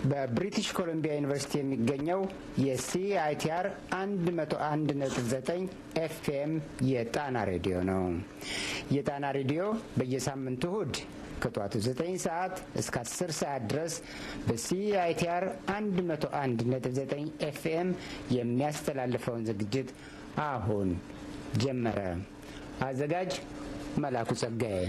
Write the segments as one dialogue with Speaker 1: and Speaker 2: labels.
Speaker 1: በብሪቲሽ ኮሎምቢያ ዩኒቨርሲቲ የሚገኘው የሲአይቲአር 101.9 ኤፍኤም የጣና ሬዲዮ ነው። የጣና ሬዲዮ በየሳምንቱ እሁድ ከጠዋቱ 9 ሰዓት እስከ 10 ሰዓት ድረስ በሲአይቲአር 101.9 ኤፍኤም የሚያስተላልፈውን ዝግጅት አሁን ጀመረ። አዘጋጅ መላኩ ጸጋዬ።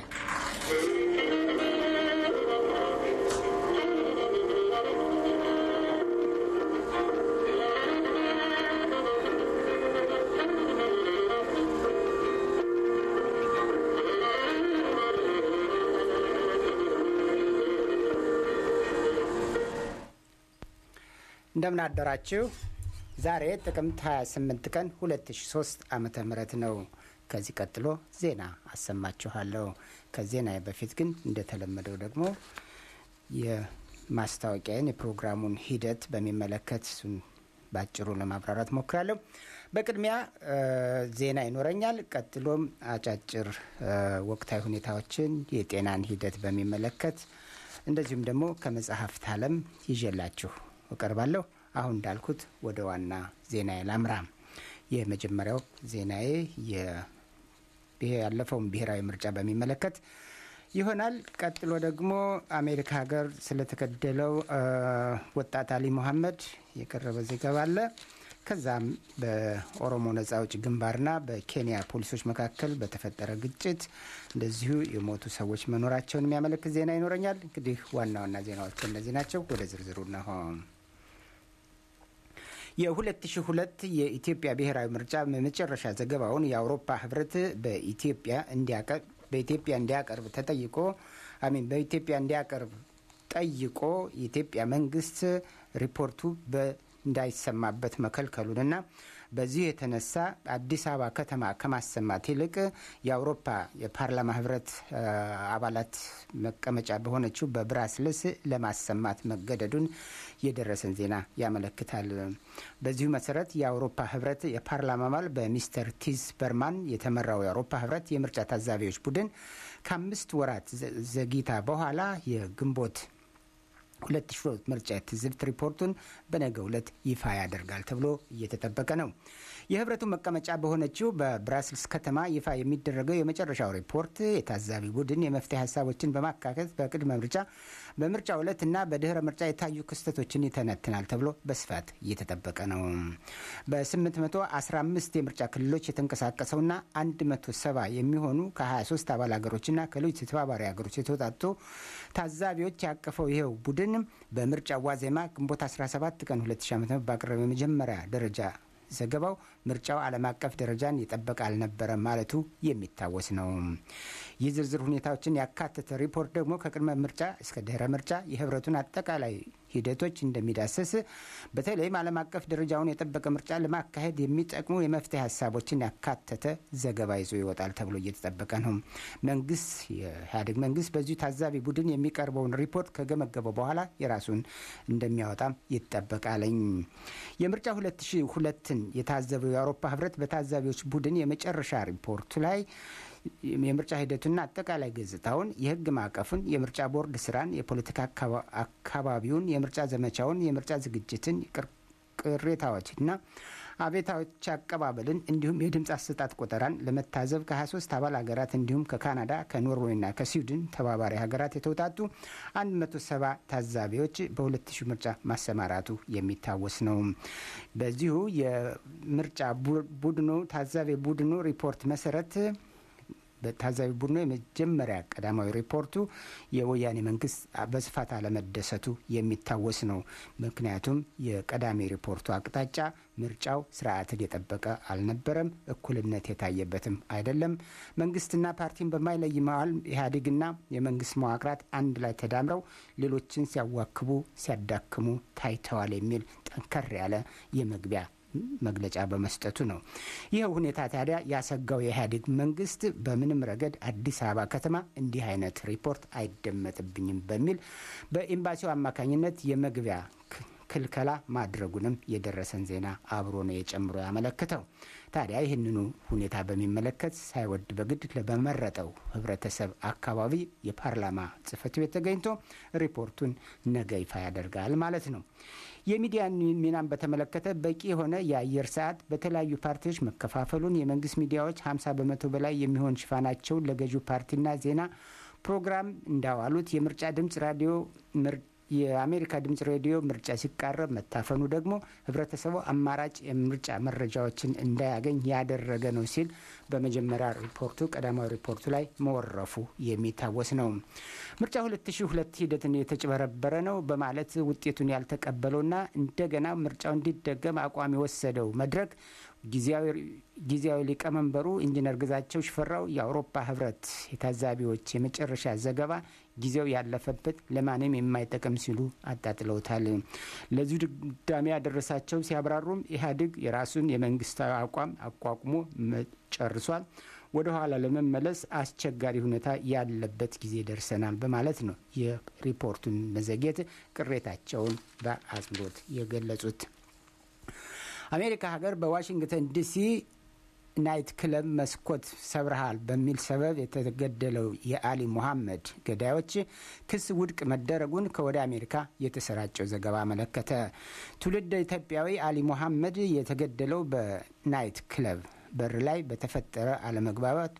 Speaker 1: እንደምን አደራችሁ። ዛሬ ጥቅምት 28 ቀን 2003 ዓመተ ምህረት ነው። ከዚህ ቀጥሎ ዜና አሰማችኋለሁ። ከዜና በፊት ግን እንደተለመደው ደግሞ የማስታወቂያን የፕሮግራሙን ሂደት በሚመለከት እሱን በአጭሩ ለማብራራት ሞክራለሁ። በቅድሚያ ዜና ይኖረኛል። ቀጥሎም አጫጭር ወቅታዊ ሁኔታዎችን፣ የጤናን ሂደት በሚመለከት እንደዚሁም ደግሞ ከመጽሐፍት ዓለም ይዤላችሁ እቀርባለሁ። አሁን እንዳልኩት ወደ ዋና ዜናዬ ላምራ። የመጀመሪያው ዜናዬ ያለፈውን ብሔራዊ ምርጫ በሚመለከት ይሆናል። ቀጥሎ ደግሞ አሜሪካ ሀገር ስለተገደለው ወጣት አሊ ሙሐመድ የቀረበ ዘገባ አለ። ከዛም በኦሮሞ ነጻ አውጪ ግንባርና በኬንያ ፖሊሶች መካከል በተፈጠረ ግጭት እንደዚሁ የሞቱ ሰዎች መኖራቸውን የሚያመለክት ዜና ይኖረኛል። እንግዲህ ዋና ዋና ዜናዎች እነዚህ ናቸው። ወደ ዝርዝሩ ነሆ። የ2002 የኢትዮጵያ ብሔራዊ ምርጫ የመጨረሻ ዘገባውን የአውሮፓ ህብረት በኢትዮጵያ በኢትዮጵያ እንዲያቀርብ ተጠይቆ አሚን በኢትዮጵያ እንዲያቀርብ ጠይቆ የኢትዮጵያ መንግስት ሪፖርቱ እንዳይሰማበት መከልከሉንና በዚህ የተነሳ አዲስ አበባ ከተማ ከማሰማት ይልቅ የአውሮፓ የፓርላማ ህብረት አባላት መቀመጫ በሆነችው በብራስልስ ለማሰማት መገደዱን የደረሰን ዜና ያመለክታል። በዚሁ መሰረት የአውሮፓ ህብረት የፓርላማ አባል በሚስተር ቲዝ በርማን የተመራው የአውሮፓ ህብረት የምርጫ ታዛቢዎች ቡድን ከአምስት ወራት ዘግይታ በኋላ የግንቦት ሁለት ሺ ሶስት ምርጫ የትዝብት ሪፖርቱን በነገው ዕለት ይፋ ያደርጋል ተብሎ እየተጠበቀ ነው። የህብረቱ መቀመጫ በሆነችው በብራስልስ ከተማ ይፋ የሚደረገው የመጨረሻው ሪፖርት የታዛቢ ቡድን የመፍትሄ ሀሳቦችን በማካከት በቅድመ ምርጫ፣ በምርጫ ዕለት እና በድህረ ምርጫ የታዩ ክስተቶችን ይተነትናል ተብሎ በስፋት እየተጠበቀ ነው። በ815 የምርጫ ክልሎች የተንቀሳቀሰውና 170 የሚሆኑ ከ23 አባል ሀገሮችና ከሌሎች የተባባሪ ሀገሮች የተውጣጡ ታዛቢዎች ያቀፈው ይኸው ቡድን በምርጫ ዋዜማ ግንቦት 17 ቀን 2000 ዓ.ም ባቀረበ የመጀመሪያ ደረጃ ዘገባው ምርጫው ዓለም አቀፍ ደረጃን የጠበቀ አልነበረም ማለቱ የሚታወስ ነው። ይህ ዝርዝር ሁኔታዎችን ያካተተ ሪፖርት ደግሞ ከቅድመ ምርጫ እስከ ድህረ ምርጫ የህብረቱን አጠቃላይ ሂደቶች እንደሚዳስስ በተለይም ዓለም አቀፍ ደረጃውን የጠበቀ ምርጫ ለማካሄድ የሚጠቅሙ የመፍትሄ ሀሳቦችን ያካተተ ዘገባ ይዞ ይወጣል ተብሎ እየተጠበቀ ነው። መንግስት የኢህአዴግ መንግስት በዚሁ ታዛቢ ቡድን የሚቀርበውን ሪፖርት ከገመገበው በኋላ የራሱን እንደሚያወጣም ይጠበቃለኝ። የምርጫ 2002ን የታዘበው የአውሮፓ ህብረት በታዛቢዎች ቡድን የመጨረሻ ሪፖርቱ ላይ የምርጫ ሂደቱና አጠቃላይ ገጽታውን፣ የህግ ማዕቀፉን፣ የምርጫ ቦርድ ስራን፣ የፖለቲካ አካባቢውን፣ የምርጫ ዘመቻውን፣ የምርጫ ዝግጅትን፣ ቅሬታዎችና አቤታዎች አቀባበልን እንዲሁም የድምፅ አሰጣጥ ቆጠራን ለመታዘብ ከ23 አባል ሀገራት እንዲሁም ከካናዳ ከኖርዌይና ከስዊድን ተባባሪ ሀገራት የተውጣጡ 170 ታዛቢዎች በ2000 ምርጫ ማሰማራቱ የሚታወስ ነው። በዚሁ የምርጫ ቡድኑ ታዛቢ ቡድኑ ሪፖርት መሰረት በታዛቢ ቡድኑ የመጀመሪያ ቀዳማዊ ሪፖርቱ የወያኔ መንግስት በስፋት አለመደሰቱ የሚታወስ ነው። ምክንያቱም የቀዳሚ ሪፖርቱ አቅጣጫ ምርጫው ስርዓትን የጠበቀ አልነበረም፣ እኩልነት የታየበትም አይደለም፣ መንግስትና ፓርቲን በማይለይ መዋል ኢህአዴግና የመንግስት መዋቅራት አንድ ላይ ተዳምረው ሌሎችን ሲያዋክቡ፣ ሲያዳክሙ ታይተዋል የሚል ጠንከር ያለ የመግቢያ መግለጫ በመስጠቱ ነው። ይህ ሁኔታ ታዲያ ያሰጋው የኢህአዴግ መንግስት በምንም ረገድ አዲስ አበባ ከተማ እንዲህ አይነት ሪፖርት አይደመጥብኝም በሚል በኤምባሲው አማካኝነት የመግቢያ ክልከላ ማድረጉንም የደረሰን ዜና አብሮ ነው የጨምሮ ያመለክተው። ታዲያ ይህንኑ ሁኔታ በሚመለከት ሳይወድ በግድ በመረጠው ህብረተሰብ አካባቢ የፓርላማ ጽህፈት ቤት ተገኝቶ ሪፖርቱን ነገ ይፋ ያደርጋል ማለት ነው። የሚዲያ ሚናን በተመለከተ በቂ የሆነ የአየር ሰዓት በተለያዩ ፓርቲዎች መከፋፈሉን የመንግስት ሚዲያዎች 50 በመቶ በላይ የሚሆን ሽፋናቸውን ለገዢው ፓርቲና ዜና ፕሮግራም እንዳዋሉት የምርጫ ድምፅ ራዲዮ የአሜሪካ ድምፅ ሬዲዮ ምርጫ ሲቃረብ መታፈኑ ደግሞ ህብረተሰቡ አማራጭ የምርጫ መረጃዎችን እንዳያገኝ ያደረገ ነው ሲል በመጀመሪያ ሪፖርቱ ቀዳማዊ ሪፖርቱ ላይ መወረፉ የሚታወስ ነው። ምርጫ 2002 ሂደትን የተጭበረበረ ነው በማለት ውጤቱን ያልተቀበለውና እንደገና ምርጫው እንዲደገም አቋም የወሰደው መድረክ ጊዜያዊ ሊቀመንበሩ ኢንጂነር ግዛቸው ሽፈራው የአውሮፓ ህብረት የታዛቢዎች የመጨረሻ ዘገባ ጊዜው ያለፈበት ለማንም የማይጠቅም ሲሉ አጣጥለውታል። ለዚሁ ድምዳሜ ያደረሳቸው ሲያብራሩም ኢህአዴግ የራሱን የመንግስታዊ አቋም አቋቁሞ ጨርሷል። ወደ ኋላ ለመመለስ አስቸጋሪ ሁኔታ ያለበት ጊዜ ደርሰናል በማለት ነው የሪፖርቱን መዘግየት ቅሬታቸውን በአጽንኦት የገለጹት። አሜሪካ ሀገር በዋሽንግተን ዲሲ ናይት ክለብ መስኮት ሰብረሃል በሚል ሰበብ የተገደለው የአሊ ሙሐመድ ገዳዮች ክስ ውድቅ መደረጉን ከወደ አሜሪካ የተሰራጨው ዘገባ አመለከተ። ትውልድ ኢትዮጵያዊ አሊ ሙሐመድ የተገደለው በናይት ክለብ በር ላይ በተፈጠረ አለመግባባት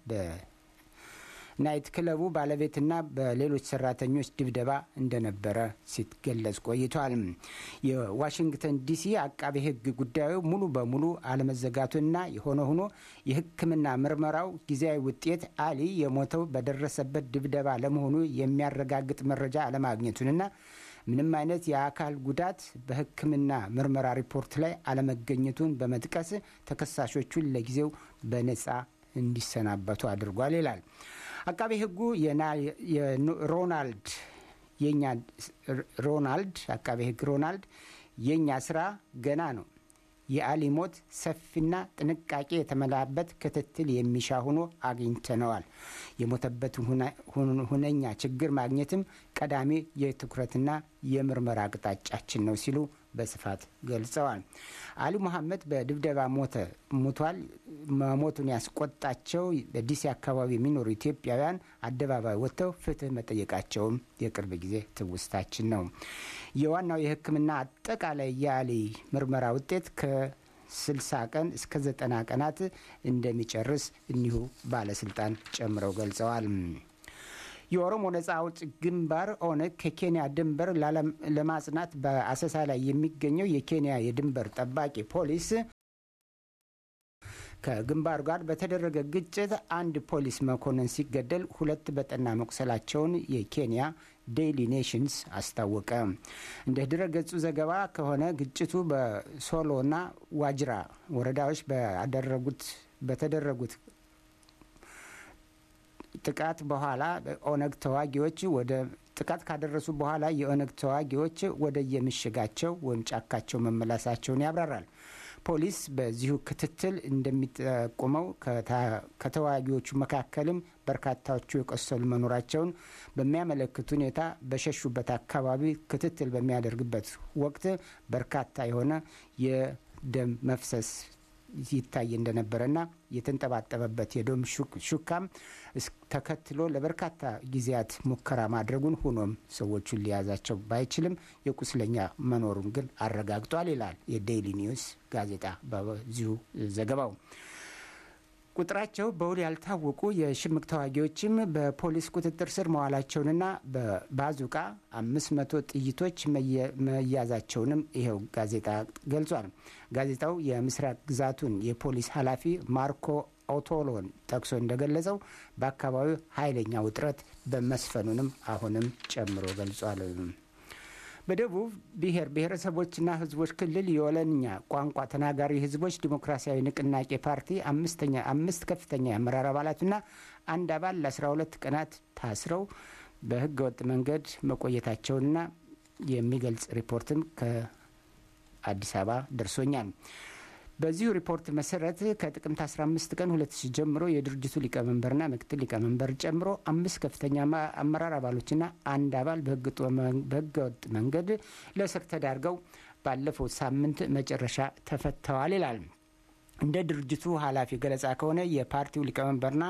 Speaker 1: ናይት ክለቡ ባለቤትና በሌሎች ሰራተኞች ድብደባ እንደነበረ ሲገለጽ ቆይቷል። የዋሽንግተን ዲሲ አቃቤ ሕግ ጉዳዩ ሙሉ በሙሉ አለመዘጋቱና የሆነ ሆኖ የሕክምና ምርመራው ጊዜያዊ ውጤት አሊ የሞተው በደረሰበት ድብደባ ለመሆኑ የሚያረጋግጥ መረጃ አለማግኘቱንና ምንም አይነት የአካል ጉዳት በሕክምና ምርመራ ሪፖርት ላይ አለመገኘቱን በመጥቀስ ተከሳሾቹን ለጊዜው በነጻ እንዲሰናበቱ አድርጓል ይላል። አቃቤ ሕጉ ሮናልድ የኛ ሮናልድ አቃቤ ሕግ ሮናልድ የእኛ ስራ ገና ነው። የአሊ ሞት ሰፊና ጥንቃቄ የተመላበት ክትትል የሚሻ ሆኖ አግኝተነዋል። የሞተበት ሁነኛ ችግር ማግኘትም ቀዳሚ የትኩረትና የምርመራ አቅጣጫችን ነው ሲሉ በስፋት ገልጸዋል። አሊ ሙሐመድ በድብደባ ሞተ ሙቷል መሞቱን ያስቆጣቸው በዲሲ አካባቢ የሚኖሩ ኢትዮጵያውያን አደባባይ ወጥተው ፍትህ መጠየቃቸውም የቅርብ ጊዜ ትውስታችን ነው። የዋናው የሕክምና አጠቃላይ የአሊ ምርመራ ውጤት ከ60 ቀን እስከ 90 ቀናት እንደሚጨርስ እኒሁ ባለስልጣን ጨምረው ገልጸዋል። የኦሮሞ ነጻ አውጭ ግንባር ኦነግ ከኬንያ ድንበር ለማጽናት በአሰሳ ላይ የሚገኘው የኬንያ የድንበር ጠባቂ ፖሊስ ከግንባሩ ጋር በተደረገ ግጭት አንድ ፖሊስ መኮንን ሲገደል ሁለት በጠና መቁሰላቸውን የኬንያ ዴይሊ ኔሽንስ አስታወቀ። እንደ ድረ ገጹ ዘገባ ከሆነ ግጭቱ በሶሎና ዋጅራ ወረዳዎች ባደረጉት በተደረጉት ጥቃት በኋላ ኦነግ ተዋጊዎች ወደ ጥቃት ካደረሱ በኋላ የኦነግ ተዋጊዎች ወደ የምሽጋቸው ወይም ጫካቸው መመለሳቸውን ያብራራል። ፖሊስ በዚሁ ክትትል እንደሚጠቁመው ከተዋጊዎቹ መካከልም በርካታዎቹ የቆሰሉ መኖራቸውን በሚያመለክት ሁኔታ በሸሹበት አካባቢ ክትትል በሚያደርግበት ወቅት በርካታ የሆነ የደም መፍሰስ ይታይ እንደነበረና የተንጠባጠበበት የደም ሹካም ተከትሎ ለበርካታ ጊዜያት ሙከራ ማድረጉን ሆኖም ሰዎቹን ሊያዛቸው ባይችልም የቁስለኛ መኖሩን ግን አረጋግጧል ይላል የዴይሊ ኒውስ ጋዜጣ በዚሁ ዘገባው። ቁጥራቸው በውል ያልታወቁ የሽምቅ ተዋጊዎችም በፖሊስ ቁጥጥር ስር መዋላቸውንና በባዙቃ አምስት መቶ ጥይቶች መያዛቸውንም ይኸው ጋዜጣ ገልጿል። ጋዜጣው የምስራቅ ግዛቱን የፖሊስ ኃላፊ ማርኮ ኦቶሎን ጠቅሶ እንደገለጸው በአካባቢው ኃይለኛ ውጥረት በመስፈኑንም አሁንም ጨምሮ ገልጿል። በደቡብ ብሔር ብሔረሰቦችና ሕዝቦች ክልል የወለንኛ ቋንቋ ተናጋሪ ሕዝቦች ዲሞክራሲያዊ ንቅናቄ ፓርቲ አምስተኛ አምስት ከፍተኛ የአመራር አባላትና አንድ አባል ለአስራ ሁለት ቀናት ታስረው በህገ ወጥ መንገድ መቆየታቸውንና የሚገልጽ ሪፖርትም ከአዲስ አበባ ደርሶኛል። በዚሁ ሪፖርት መሰረት ከጥቅምት 15 ቀን 2000 ጀምሮ የድርጅቱ ሊቀመንበርና ምክትል ሊቀመንበር ጨምሮ አምስት ከፍተኛ አመራር አባሎችና አንድ አባል በህገ ወጥ መንገድ ለእስር ተዳርገው ባለፈው ሳምንት መጨረሻ ተፈተዋል ይላል። እንደ ድርጅቱ ኃላፊ ገለጻ ከሆነ የፓርቲው ሊቀመንበርና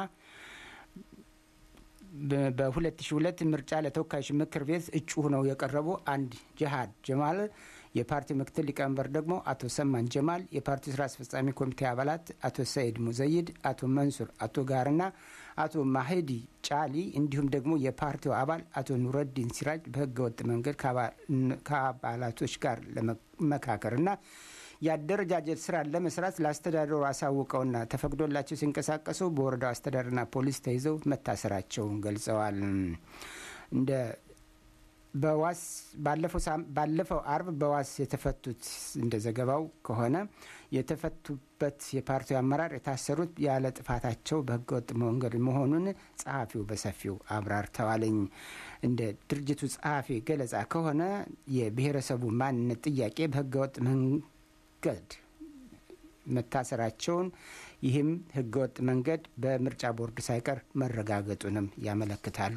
Speaker 1: በ2002 ምርጫ ለተወካዮች ምክር ቤት እጩ ሆነው የቀረቡ አንድ ጅሃድ ጀማል፣ የፓርቲው ምክትል ሊቀመንበር ደግሞ አቶ ሰማን ጀማል፣ የፓርቲው ስራ አስፈጻሚ ኮሚቴ አባላት አቶ ሰይድ ሙዘይድ፣ አቶ መንሱር አቶ ጋርና አቶ ማሄዲ ጫሊ እንዲሁም ደግሞ የፓርቲው አባል አቶ ኑረዲን ሲራጅ በህገወጥ መንገድ ከአባላቶች ጋር ለመመካከርና የአደረጃጀት ስራ ለመስራት ለአስተዳደሩ አሳውቀውና ተፈቅዶላቸው ሲንቀሳቀሱ በወረዳው አስተዳደርና ፖሊስ ተይዘው መታሰራቸውን ገልጸዋል። እንደ በዋስ ባለፈው አርብ በዋስ የተፈቱት እንደ ዘገባው ከሆነ የተፈቱበት የፓርቲው አመራር የታሰሩት ያለ ጥፋታቸው በህገወጥ መንገድ መሆኑን ጸሐፊው በሰፊው አብራርተዋለኝ። እንደ ድርጅቱ ጸሐፊ ገለጻ ከሆነ የብሔረሰቡ ማንነት ጥያቄ በህገወጥ መንገድ መታሰራቸውን ይህም ህገወጥ መንገድ በምርጫ ቦርድ ሳይቀር መረጋገጡንም ያመለክታሉ።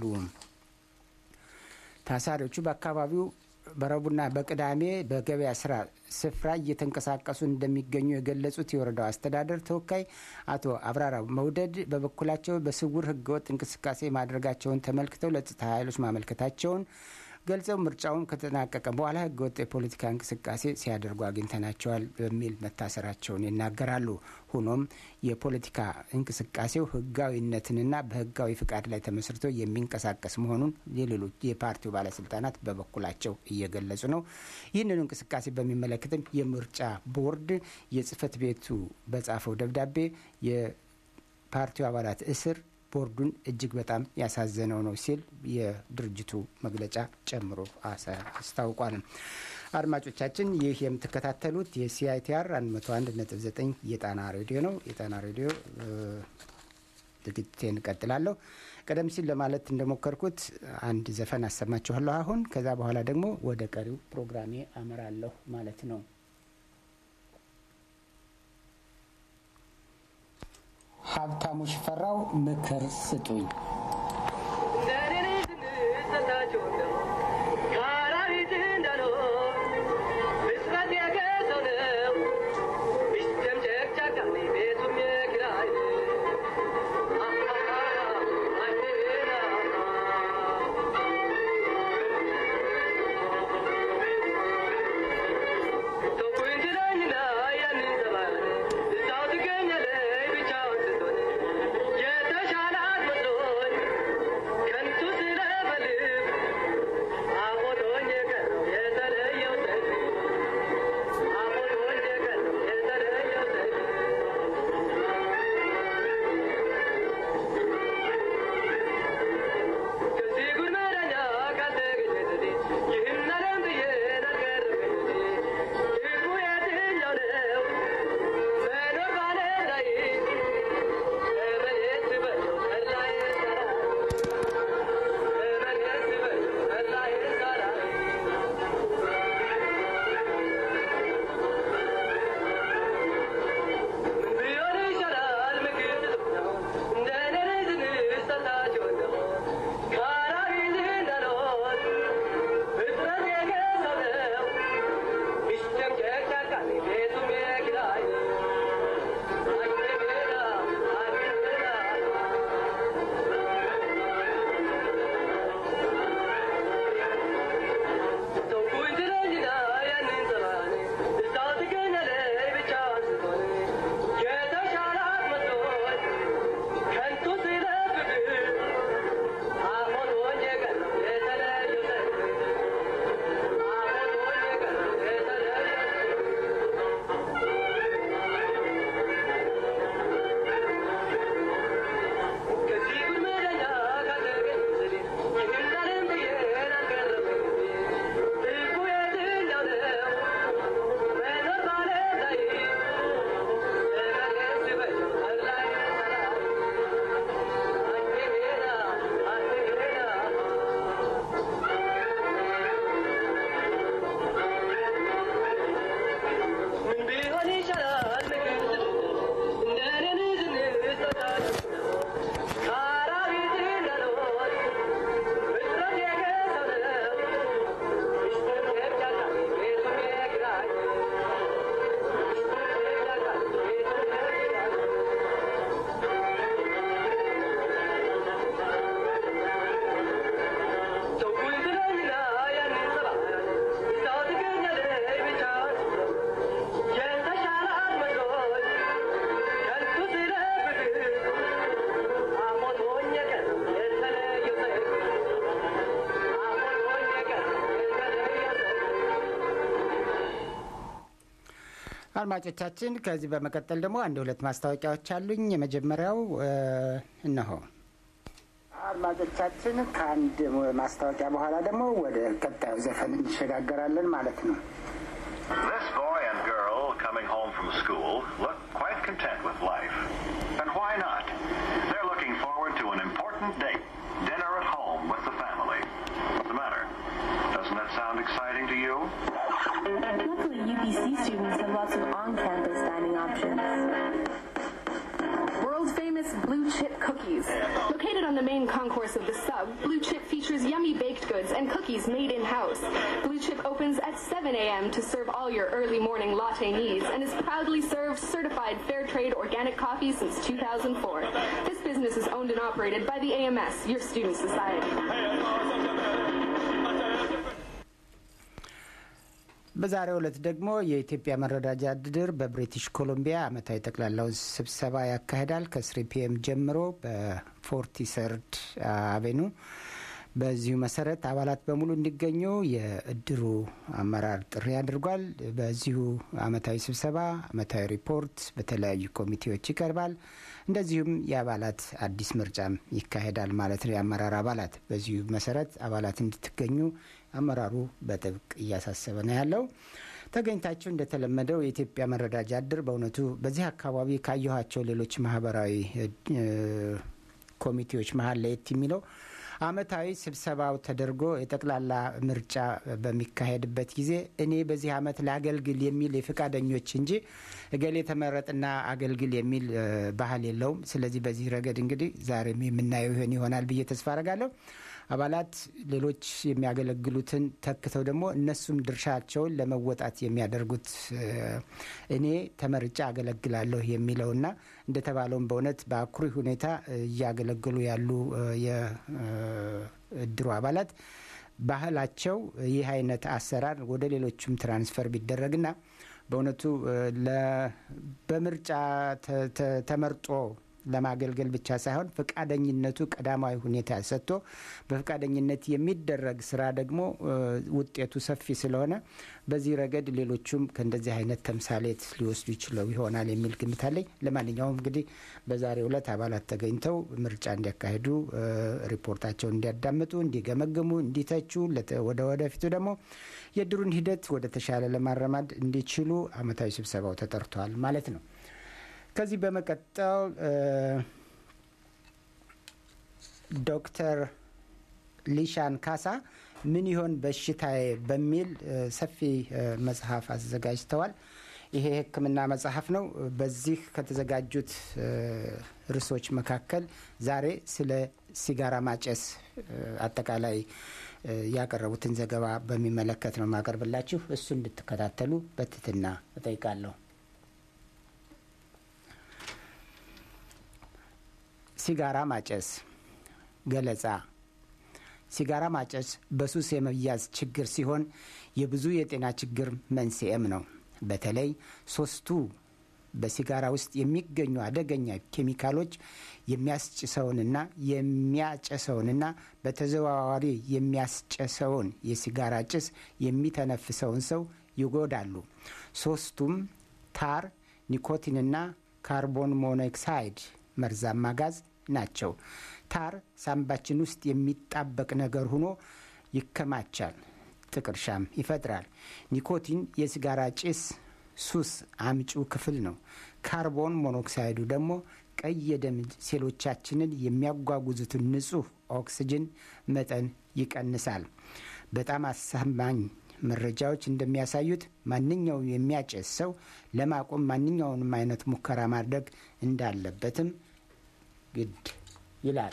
Speaker 1: ታሳሪዎቹ በአካባቢው በረቡዕና በቅዳሜ በገበያ ስራ ስፍራ እየተንቀሳቀሱ እንደሚገኙ የገለጹት የወረዳው አስተዳደር ተወካይ አቶ አብራራ መውደድ በበኩላቸው በስውር ህገወጥ እንቅስቃሴ ማድረጋቸውን ተመልክተው ለጸጥታ ኃይሎች ማመልከታቸውን ገልጸው ምርጫውን ከተጠናቀቀ በኋላ ህገወጥ የፖለቲካ እንቅስቃሴ ሲያደርጉ አግኝተናቸዋል በሚል መታሰራቸውን ይናገራሉ። ሆኖም የፖለቲካ እንቅስቃሴው ህጋዊነትንና በህጋዊ ፍቃድ ላይ ተመስርቶ የሚንቀሳቀስ መሆኑን የሌሎች የፓርቲው ባለስልጣናት በበኩላቸው እየገለጹ ነው። ይህንኑ እንቅስቃሴ በሚመለከትም የምርጫ ቦርድ የጽህፈት ቤቱ በጻፈው ደብዳቤ የፓርቲው አባላት እስር ቦርዱን እጅግ በጣም ያሳዘነው ነው ሲል የድርጅቱ መግለጫ ጨምሮ አስታውቋል። አድማጮቻችን ይህ የምትከታተሉት የሲአይቲአር 101.9 የጣና ሬዲዮ ነው። የጣና ሬዲዮ ዝግጅቴን እቀጥላለሁ። ቀደም ሲል ለማለት እንደሞከርኩት አንድ ዘፈን አሰማችኋለሁ። አሁን ከዛ በኋላ ደግሞ ወደ ቀሪው ፕሮግራሜ አመራለሁ ማለት ነው። ሀብታሙ ሽፈራው ምክር ስጡኝ።
Speaker 2: የተሻላት መስሎኝ
Speaker 1: አድማጮቻችን ከዚህ በመቀጠል ደግሞ አንድ ሁለት ማስታወቂያዎች አሉኝ። የመጀመሪያው እነሆ። አድማጮቻችን ከአንድ ማስታወቂያ በኋላ ደግሞ ወደ ቀጣዩ ዘፈን እንሸጋገራለን ማለት ነው።
Speaker 2: This boy and girl coming home from school look quite content with life. And why not? They're looking forward to an important date, dinner at home with the family. What's the matter? Doesn't that sound exciting to you?
Speaker 3: Luckily, UPC students have lots of on-campus dining options.
Speaker 4: World famous Blue Chip cookies. Located on the main concourse of the sub, Blue Chip features yummy baked goods and cookies made in-house. Blue Chip opens at 7 a.m. to serve all your early morning latte needs and has proudly served certified fair trade organic coffee since 2004. This business is owned and operated by the AMS, your student society.
Speaker 1: በዛሬው ዕለት ደግሞ የኢትዮጵያ መረዳጃ ድር በብሪቲሽ ኮሎምቢያ ዓመታዊ ጠቅላላውን ስብሰባ ያካሂዳል ከስሪ ፒኤም ጀምሮ በፎርቲ ሰርድ አቬኑ። በዚሁ መሰረት አባላት በሙሉ እንዲገኙ የእድሩ አመራር ጥሪ አድርጓል። በዚሁ ዓመታዊ ስብሰባ ዓመታዊ ሪፖርት በተለያዩ ኮሚቴዎች ይቀርባል። እንደዚሁም የአባላት አዲስ ምርጫም ይካሄዳል ማለት ነው። የአመራር አባላት በዚሁ መሰረት አባላት እንድትገኙ አመራሩ በጥብቅ እያሳሰበ ነው ያለው። ተገኝታችሁ እንደተለመደው የኢትዮጵያ መረዳጃ እድር በእውነቱ በዚህ አካባቢ ካየኋቸው ሌሎች ማህበራዊ ኮሚቴዎች መሀል ለየት የሚለው አመታዊ ስብሰባው ተደርጎ የጠቅላላ ምርጫ በሚካሄድበት ጊዜ እኔ በዚህ አመት ላገልግል የሚል የፈቃደኞች እንጂ እገሌ ተመረጥና አገልግል የሚል ባህል የለውም። ስለዚህ በዚህ ረገድ እንግዲህ ዛሬም የምናየው ይሆን ይሆናል ብዬ ተስፋ አረጋለሁ። አባላት ሌሎች የሚያገለግሉትን ተክተው ደግሞ እነሱም ድርሻቸውን ለመወጣት የሚያደርጉት እኔ ተመርጫ አገለግላለሁ የሚለውና እንደተባለውም በእውነት በአኩሪ ሁኔታ እያገለገሉ ያሉ የእድሩ አባላት ባህላቸው ይህ አይነት አሰራር ወደ ሌሎቹም ትራንስፈር ቢደረግና በእውነቱ በምርጫ ተመርጦ ለማገልገል ብቻ ሳይሆን ፈቃደኝነቱ ቀዳማዊ ሁኔታ ሰጥቶ በፈቃደኝነት የሚደረግ ስራ ደግሞ ውጤቱ ሰፊ ስለሆነ በዚህ ረገድ ሌሎቹም ከእንደዚህ አይነት ተምሳሌት ሊወስዱ ይችለው ይሆናል የሚል ግምት አለኝ። ለማንኛውም እንግዲህ በዛሬው ዕለት አባላት ተገኝተው ምርጫ እንዲያካሂዱ፣ ሪፖርታቸውን እንዲያዳምጡ፣ እንዲገመግሙ፣ እንዲተቹ ወደ ወደፊቱ ደግሞ የድሩን ሂደት ወደ ተሻለ ለማረማድ እንዲችሉ አመታዊ ስብሰባው ተጠርቷል ማለት ነው። ከዚህ በመቀጠል ዶክተር ሊሻን ካሳ ምን ይሆን በሽታዬ በሚል ሰፊ መጽሐፍ አዘጋጅተዋል። ይሄ የሕክምና መጽሐፍ ነው። በዚህ ከተዘጋጁት ርዕሶች መካከል ዛሬ ስለ ሲጋራ ማጨስ አጠቃላይ ያቀረቡትን ዘገባ በሚመለከት ነው ማቀርብላችሁ። እሱ እንድትከታተሉ በትህትና እጠይቃለሁ። ሲጋራ ማጨስ ገለጻ። ሲጋራ ማጨስ በሱስ የመያዝ ችግር ሲሆን የብዙ የጤና ችግር መንስኤም ነው። በተለይ ሶስቱ በሲጋራ ውስጥ የሚገኙ አደገኛ ኬሚካሎች የሚያስጭሰውንና የሚያጨሰውንና በተዘዋዋሪ የሚያስጨሰውን የሲጋራ ጭስ የሚተነፍሰውን ሰው ይጎዳሉ። ሶስቱም ታር፣ ኒኮቲንና ካርቦን ሞኖክሳይድ መርዛማ ጋዝ ናቸው። ታር ሳምባችን ውስጥ የሚጣበቅ ነገር ሆኖ ይከማቻል፣ ጥቅርሻም ይፈጥራል። ኒኮቲን የሲጋራ ጭስ ሱስ አምጪው ክፍል ነው። ካርቦን ሞኖክሳይዱ ደግሞ ቀይ የደም ሴሎቻችንን የሚያጓጉዙትን ንጹህ ኦክስጅን መጠን ይቀንሳል። በጣም አሳማኝ መረጃዎች እንደሚያሳዩት ማንኛውም የሚያጨስ ሰው ለማቆም ማንኛውንም አይነት ሙከራ ማድረግ እንዳለበትም ግድ ይላል።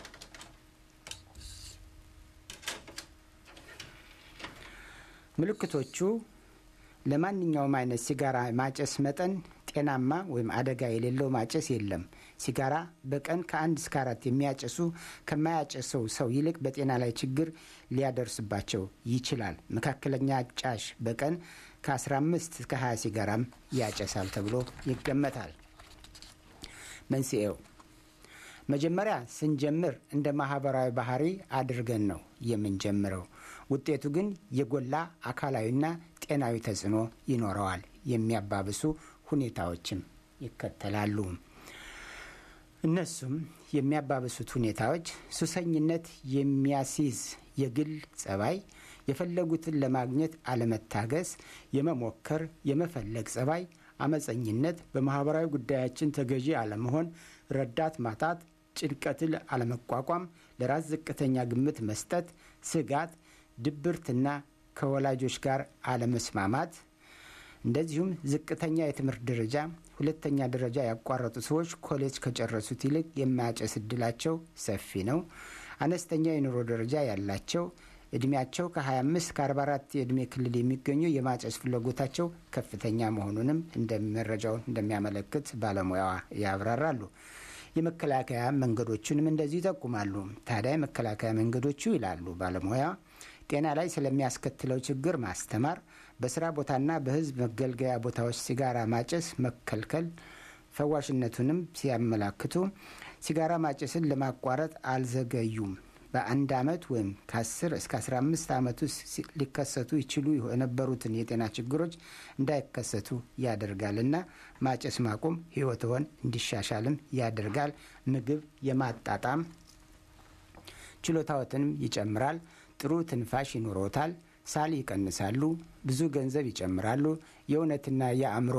Speaker 1: ምልክቶቹ ለማንኛውም አይነት ሲጋራ ማጨስ መጠን ጤናማ ወይም አደጋ የሌለው ማጨስ የለም። ሲጋራ በቀን ከአንድ እስከ አራት የሚያጨሱ ከማያጨሰው ሰው ይልቅ በጤና ላይ ችግር ሊያደርስባቸው ይችላል። መካከለኛ ጫሽ በቀን ከ15 እስከ 20 ሲጋራም ያጨሳል ተብሎ ይገመታል። መንስኤው መጀመሪያ ስንጀምር እንደ ማህበራዊ ባህሪ አድርገን ነው የምንጀምረው። ውጤቱ ግን የጎላ አካላዊና ጤናዊ ተጽዕኖ ይኖረዋል። የሚያባብሱ ሁኔታዎችም ይከተላሉ። እነሱም የሚያባብሱት ሁኔታዎች ሱሰኝነት የሚያስይዝ የግል ጸባይ፣ የፈለጉትን ለማግኘት አለመታገስ፣ የመሞከር የመፈለግ ጸባይ፣ አመፀኝነት፣ በማህበራዊ ጉዳያችን ተገዢ አለመሆን፣ ረዳት ማጣት፣ ጭንቀትን አለመቋቋም፣ ለራስ ዝቅተኛ ግምት መስጠት፣ ስጋት፣ ድብርትና ከወላጆች ጋር አለመስማማት እንደዚሁም ዝቅተኛ የትምህርት ደረጃ ሁለተኛ ደረጃ ያቋረጡ ሰዎች ኮሌጅ ከጨረሱት ይልቅ የማያጨስ እድላቸው ሰፊ ነው። አነስተኛ የኑሮ ደረጃ ያላቸው እድሜያቸው ከ25 ከ44 የእድሜ ክልል የሚገኙ የማጨስ ፍላጎታቸው ከፍተኛ መሆኑንም መረጃውን እንደሚያመለክት ባለሙያዋ ያብራራሉ። የመከላከያ መንገዶቹንም እንደዚሁ ይጠቁማሉ። ታዲያ የመከላከያ መንገዶቹ ይላሉ ባለሙያ ጤና ላይ ስለሚያስከትለው ችግር ማስተማር፣ በስራ ቦታና በሕዝብ መገልገያ ቦታዎች ሲጋራ ማጨስ መከልከል፣ ፈዋሽነቱንም ሲያመላክቱ ሲጋራ ማጨስን ለማቋረጥ አልዘገዩም። በአንድ ዓመት ወይም ከ10 እስከ 15 ዓመት ውስጥ ሊከሰቱ ይችሉ የነበሩትን የጤና ችግሮች እንዳይከሰቱ ያደርጋልና ማጨስ ማቆም ሕይወትዎን እንዲሻሻልም ያደርጋል። ምግብ የማጣጣም ችሎታዎትንም ይጨምራል። ጥሩ ትንፋሽ ይኖሮታል። ሳል ይቀንሳሉ። ብዙ ገንዘብ ይጨምራሉ። የእውነትና የአእምሮ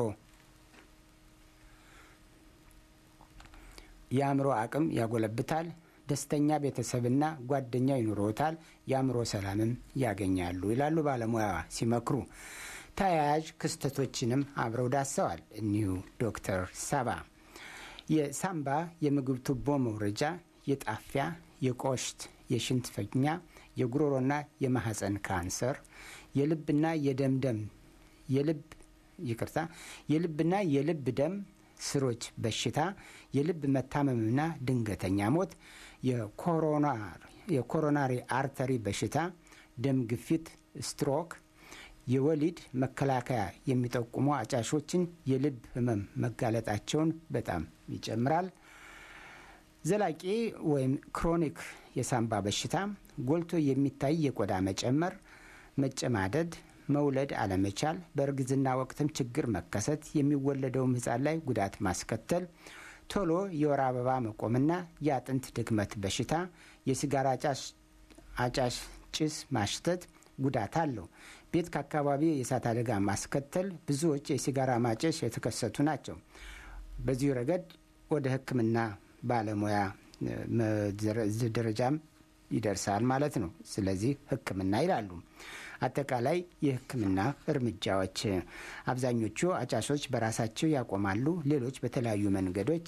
Speaker 1: የአእምሮ አቅም ያጎለብታል። ደስተኛ ቤተሰብና ጓደኛ ይኖሮታል። የአእምሮ ሰላምም ያገኛሉ ይላሉ ባለሙያዋ ሲመክሩ። ተያያዥ ክስተቶችንም አብረው ዳሰዋል እኒሁ ዶክተር ሳባ የሳምባ የምግብ ቱቦ መውረጃ፣ የጣፊያ፣ የቆሽት፣ የሽንት ፈኛ የጉሮሮና የማህፀን ካንሰር፣ የልብና የደም ደም የልብ ይቅርታ የልብና የልብ ደም ስሮች በሽታ፣ የልብ መታመምና ድንገተኛ ሞት፣ የኮሮናሪ አርተሪ በሽታ፣ ደም ግፊት፣ ስትሮክ፣ የወሊድ መከላከያ የሚጠቁሙ አጫሾችን የልብ ህመም መጋለጣቸውን በጣም ይጨምራል። ዘላቂ ወይም ክሮኒክ የሳምባ በሽታ ጎልቶ የሚታይ የቆዳ መጨመር፣ መጨማደድ፣ መውለድ አለመቻል፣ በእርግዝና ወቅትም ችግር መከሰት፣ የሚወለደውም ህፃን ላይ ጉዳት ማስከተል፣ ቶሎ የወር አበባ መቆምና የአጥንት ድክመት በሽታ፣ የሲጋራ አጫሽ ጭስ ማሽተት ጉዳት አለው። ቤት ከአካባቢ የእሳት አደጋ ማስከተል፣ ብዙዎች የሲጋራ ማጨስ የተከሰቱ ናቸው። በዚሁ ረገድ ወደ ሕክምና ባለሙያ ደረጃም ይደርሳል ማለት ነው። ስለዚህ ሕክምና ይላሉ። አጠቃላይ የሕክምና እርምጃዎች አብዛኞቹ አጫሾች በራሳቸው ያቆማሉ። ሌሎች በተለያዩ መንገዶች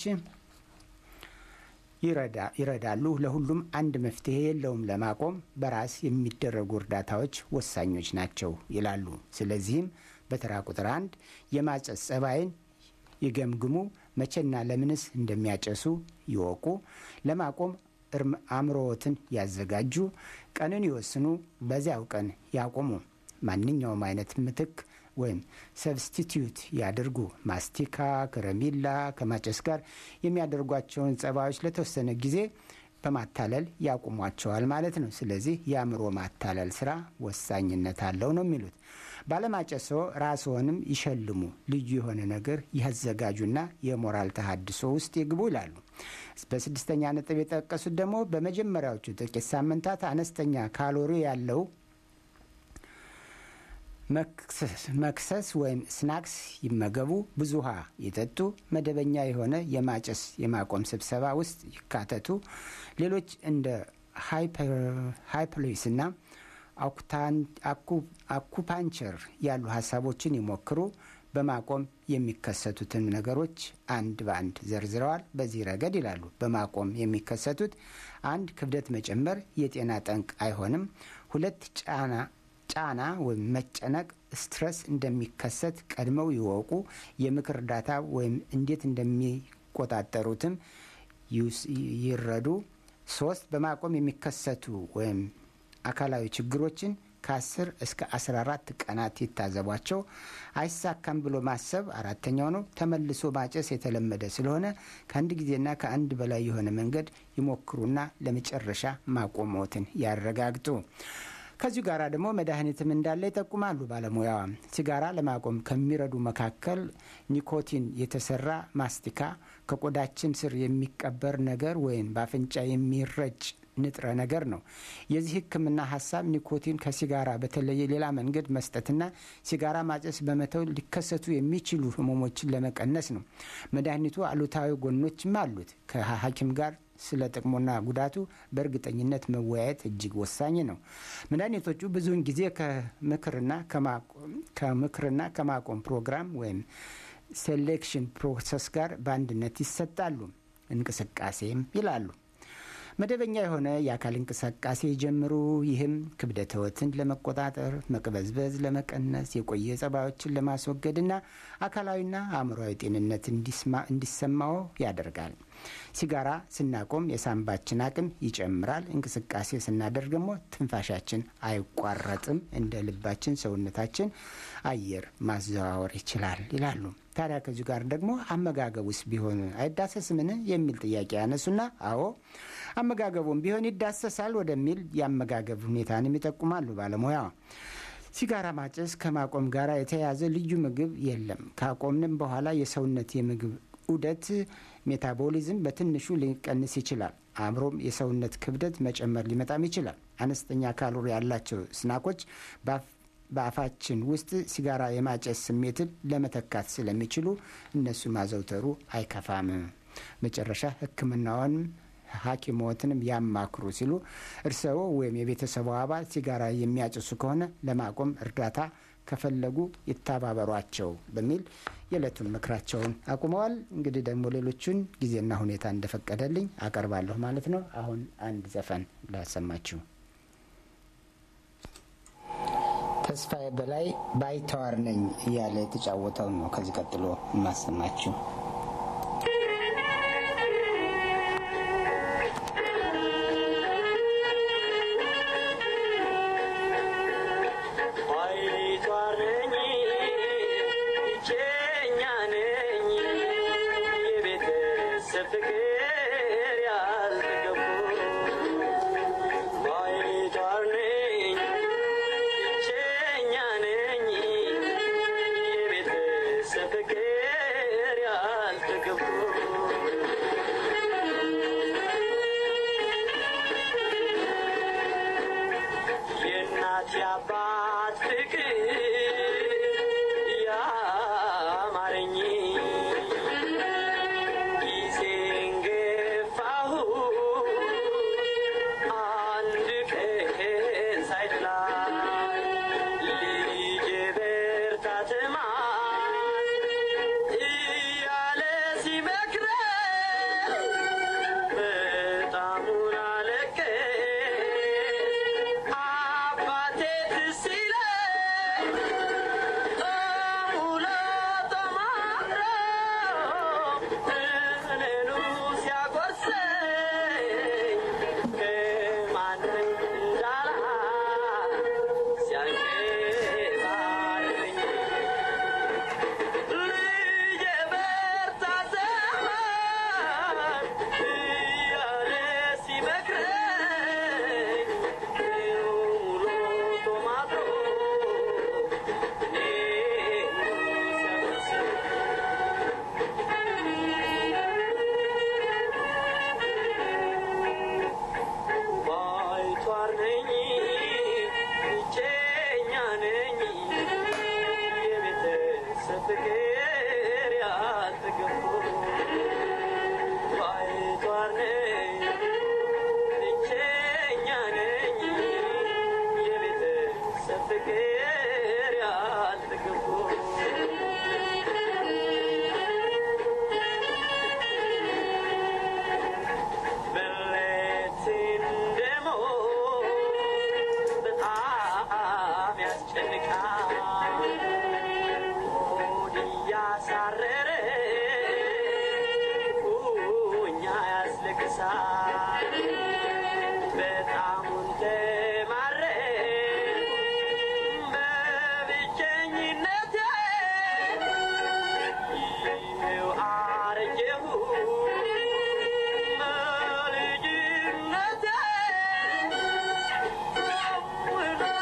Speaker 1: ይረዳሉ። ለሁሉም አንድ መፍትሄ የለውም። ለማቆም በራስ የሚደረጉ እርዳታዎች ወሳኞች ናቸው ይላሉ። ስለዚህም በተራ ቁጥር አንድ የማጨስ ጸባይን ይገምግሙ። መቼና ለምንስ እንደሚያጨሱ ይወቁ። ለማቆም አእምሮዎትን ያዘጋጁ። ቀንን ይወስኑ። በዚያው ቀን ያቆሙ። ማንኛውም አይነት ምትክ ወይም ሰብስቲትዩት ያድርጉ። ማስቲካ፣ ከረሜላ ከማጨስ ጋር የሚያደርጓቸውን ጸባዮች ለተወሰነ ጊዜ በማታለል ያቁሟቸዋል ማለት ነው። ስለዚህ የአእምሮ ማታለል ስራ ወሳኝነት አለው ነው የሚሉት። ባለማጨሶ ራስዎንም ይሸልሙ። ልዩ የሆነ ነገር ያዘጋጁና የሞራል ተሃድሶ ውስጥ ይግቡ ይላሉ። በስድስተኛ ነጥብ የጠቀሱት ደግሞ በመጀመሪያዎቹ ጥቂት ሳምንታት አነስተኛ ካሎሪ ያለው መክሰስ ወይም ስናክስ ይመገቡ። ብዙ ውሃ ይጠጡ። መደበኛ የሆነ የማጨስ የማቆም ስብሰባ ውስጥ ይካተቱ። ሌሎች እንደ ሃይፖሊስ እና አኩፓንቸር ያሉ ሀሳቦችን ይሞክሩ። በማቆም የሚከሰቱትን ነገሮች አንድ በአንድ ዘርዝረዋል። በዚህ ረገድ ይላሉ በማቆም የሚከሰቱት አንድ ክብደት መጨመር የጤና ጠንቅ አይሆንም። ሁለት ጫና ጫና ወይም መጨነቅ ስትረስ እንደሚከሰት ቀድመው ይወቁ። የምክር እርዳታ ወይም እንዴት እንደሚቆጣጠሩትም ይረዱ። ሶስት በማቆም የሚከሰቱ ወይም አካላዊ ችግሮችን ከ10 እስከ 14 ቀናት ይታዘቧቸው። አይሳካም ብሎ ማሰብ አራተኛው ነው። ተመልሶ ማጨስ የተለመደ ስለሆነ ከአንድ ጊዜና ከአንድ በላይ የሆነ መንገድ ይሞክሩና ለመጨረሻ ማቆሞትን ያረጋግጡ። ከዚሁ ጋር ደግሞ መድኃኒትም እንዳለ ይጠቁማሉ ባለሙያዋ። ሲጋራ ለማቆም ከሚረዱ መካከል ኒኮቲን የተሰራ ማስቲካ፣ ከቆዳችን ስር የሚቀበር ነገር ወይም በአፍንጫ የሚረጭ ንጥረ ነገር ነው። የዚህ ሕክምና ሀሳብ ኒኮቲን ከሲጋራ በተለየ ሌላ መንገድ መስጠትና ሲጋራ ማጨስ በመተው ሊከሰቱ የሚችሉ ህመሞችን ለመቀነስ ነው። መድኃኒቱ አሉታዊ ጎኖችም አሉት። ከሐኪም ጋር ስለ ጥቅሙና ጉዳቱ በእርግጠኝነት መወያየት እጅግ ወሳኝ ነው። መድኃኒቶቹ ብዙውን ጊዜ ከምክርና ከማቆም ፕሮግራም ወይም ሴሌክሽን ፕሮሰስ ጋር በአንድነት ይሰጣሉ። እንቅስቃሴም ይላሉ። መደበኛ የሆነ የአካል እንቅስቃሴ ጀምሩ። ይህም ክብደትዎትን ለመቆጣጠር፣ መቅበዝበዝ ለመቀነስ፣ የቆየ ጸባዮችን ለማስወገድና አካላዊና አእምሯዊ ጤንነት እንዲሰማው ያደርጋል። ሲጋራ ስናቆም የሳንባችን አቅም ይጨምራል። እንቅስቃሴ ስናደርግ ደግሞ ትንፋሻችን አይቋረጥም። እንደ ልባችን ሰውነታችን አየር ማዘዋወር ይችላል ይላሉ። ታዲያ ከዚሁ ጋር ደግሞ አመጋገብ ውስጥ ቢሆን አይዳሰስምን የሚል ጥያቄ ያነሱና አዎ አመጋገቡም ቢሆን ይዳሰሳል ወደሚል የአመጋገብ ሁኔታንም ይጠቁማሉ ባለሙያዋ። ሲጋራ ማጨስ ከማቆም ጋር የተያያዘ ልዩ ምግብ የለም። ካቆምንም በኋላ የሰውነት የምግብ ዑደት ሜታቦሊዝም በትንሹ ሊቀንስ ይችላል። አእምሮም የሰውነት ክብደት መጨመር ሊመጣም ይችላል። አነስተኛ ካሎሪ ያላቸው ስናኮች በአፋችን ውስጥ ሲጋራ የማጨስ ስሜትን ለመተካት ስለሚችሉ እነሱ ማዘውተሩ አይከፋም። መጨረሻ ሕክምናውን ሐኪሞትንም ያማክሩ ሲሉ እርስዎ ወይም የቤተሰቡ አባል ሲጋራ የሚያጨሱ ከሆነ ለማቆም እርዳታ ከፈለጉ ይተባበሯቸው በሚል የዕለቱን ምክራቸውን አቁመዋል። እንግዲህ ደግሞ ሌሎቹን ጊዜና ሁኔታ እንደፈቀደልኝ አቀርባለሁ ማለት ነው። አሁን አንድ ዘፈን ላሰማችሁ። ተስፋዬ በላይ ባይተዋር ነኝ እያለ የተጫወተውን ነው ከዚህ ቀጥሎ የማሰማችሁ።
Speaker 5: We're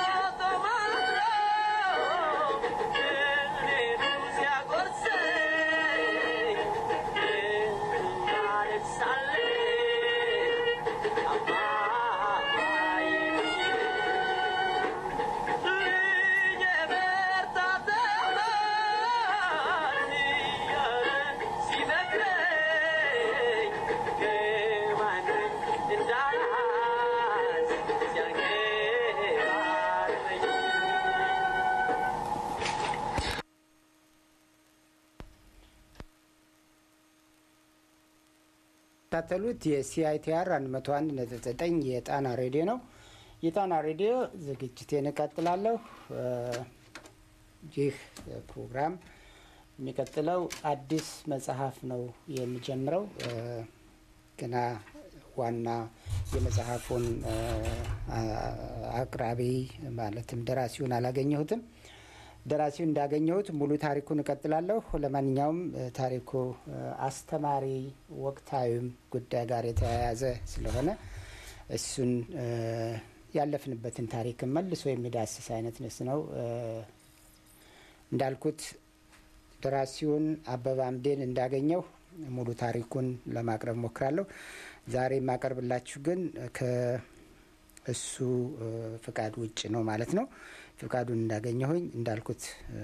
Speaker 1: የምትከታተሉት የሲአይቲአር 101.9 የጣና ሬዲዮ ነው። የጣና ሬዲዮ ዝግጅቴን እቀጥላለሁ። ይህ ፕሮግራም የሚቀጥለው አዲስ መጽሐፍ ነው የሚጀምረው። ገና ዋና የመጽሐፉን አቅራቢ ማለትም ደራሲውን አላገኘሁትም። ደራሲውን እንዳገኘሁት ሙሉ ታሪኩን እቀጥላለሁ። ለማንኛውም ታሪኩ አስተማሪ፣ ወቅታዊም ጉዳይ ጋር የተያያዘ ስለሆነ እሱን ያለፍንበትን ታሪክ መልሶ የሚዳስስ አይነት ንስ ነው። እንዳልኩት ደራሲውን አበበ አምዴን እንዳገኘው ሙሉ ታሪኩን ለማቅረብ ሞክራለሁ። ዛሬ የማቀርብላችሁ ግን ከእሱ ፍቃድ ውጭ ነው ማለት ነው። ፍቃዱን እንዳገኘሁኝ እንዳልኩት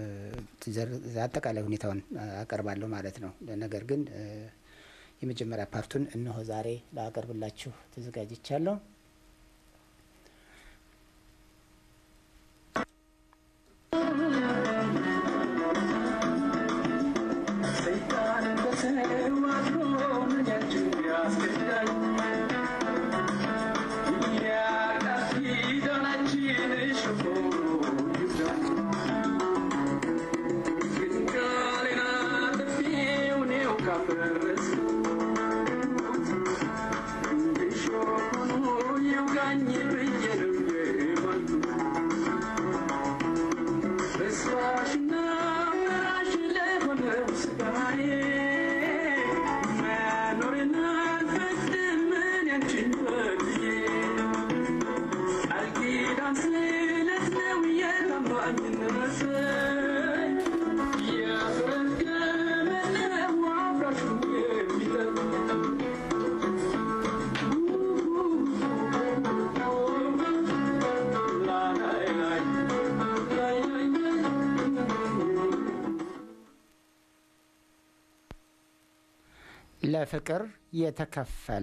Speaker 1: አጠቃላይ ሁኔታውን አቀርባለሁ ማለት ነው። ነገር ግን የመጀመሪያ ፓርቱን እነሆ ዛሬ ላቀርብላችሁ ተዘጋጅቻለሁ። ለፍቅር የተከፈለ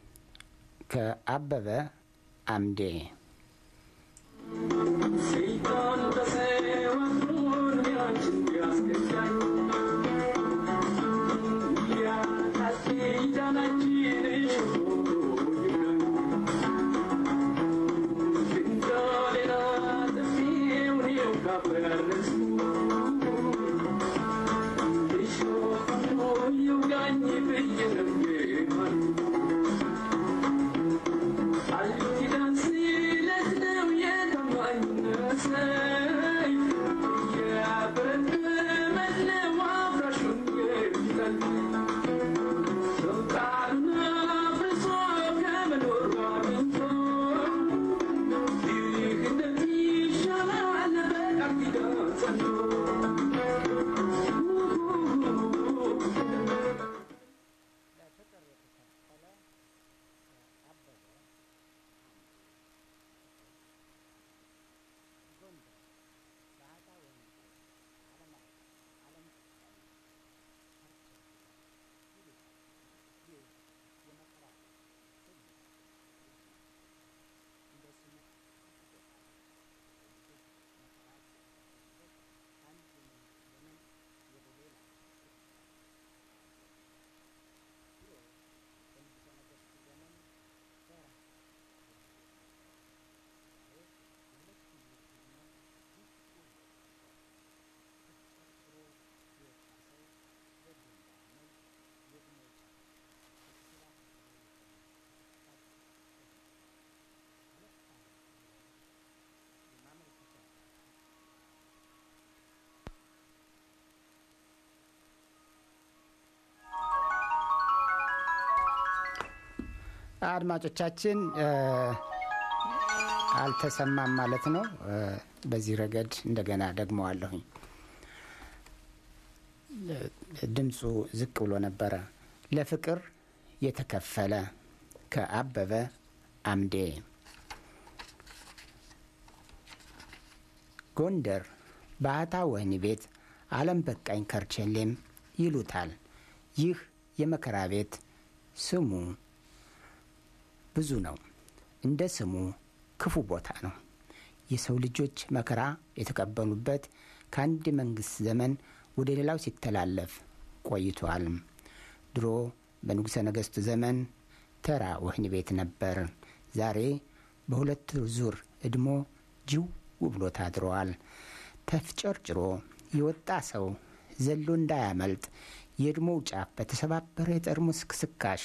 Speaker 1: ከአበበ አምዴ አድማጮቻችን አልተሰማም ማለት ነው። በዚህ ረገድ እንደገና ደግመዋለሁኝ። ድምፁ ዝቅ ብሎ ነበረ። ለፍቅር የተከፈለ ከአበበ አምዴ ጎንደር ባህታ ወህኒ ቤት አለም በቃኝ ከርቸሌም ይሉታል። ይህ የመከራ ቤት ስሙ ብዙ ነው። እንደ ስሙ ክፉ ቦታ ነው። የሰው ልጆች መከራ የተቀበሉበት ከአንድ መንግስት ዘመን ወደ ሌላው ሲተላለፍ ቆይቷል። ድሮ በንጉሠ ነገሥቱ ዘመን ተራ ወህኒ ቤት ነበር። ዛሬ በሁለት ዙር እድሞ ጅው ብሎ ታድረዋል። ተፍጨርጭሮ የወጣ ሰው ዘሎ እንዳያመልጥ የእድሞው ጫፍ በተሰባበረ የጠርሙስ ክስካሽ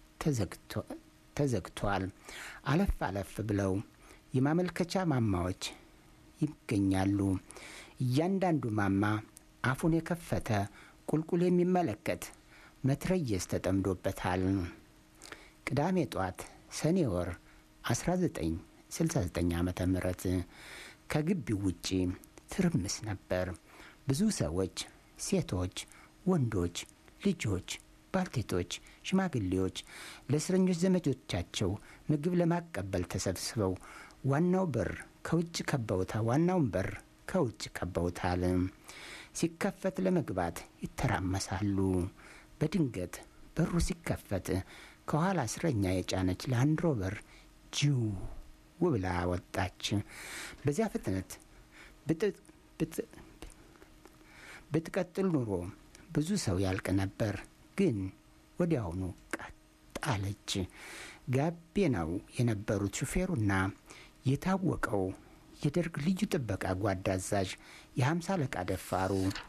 Speaker 1: ተዘግቷል። አለፍ አለፍ ብለው የማመልከቻ ማማዎች ይገኛሉ። እያንዳንዱ ማማ አፉን የከፈተ ቁልቁል የሚመለከት መትረየስ ተጠምዶበታል። ቅዳሜ ጧት ሰኔ ወር 1969 ዓ ም ከግቢው ውጪ ትርምስ ነበር። ብዙ ሰዎች፣ ሴቶች፣ ወንዶች፣ ልጆች፣ ባልቴቶች፣ ሽማግሌዎች ለእስረኞች ዘመዶቻቸው ምግብ ለማቀበል ተሰብስበው ዋናው በር ከውጭ ከበውታ ዋናውን በር ከውጭ ከበውታል። ሲከፈት ለመግባት ይተራመሳሉ። በድንገት በሩ ሲከፈት ከኋላ እስረኛ የጫነች ላንድሮቨር ጅው ብላ ወጣች። በዚያ ፍጥነት ብትቀጥል ኑሮ ብዙ ሰው ያልቅ ነበር። ግን ወዲያውኑ ቀጥ አለች። ጋቤናው የነበሩት ሹፌሩና የታወቀው የደርግ ልዩ ጥበቃ ጓድ አዛዥ የሀምሳ አለቃ ደፋሩ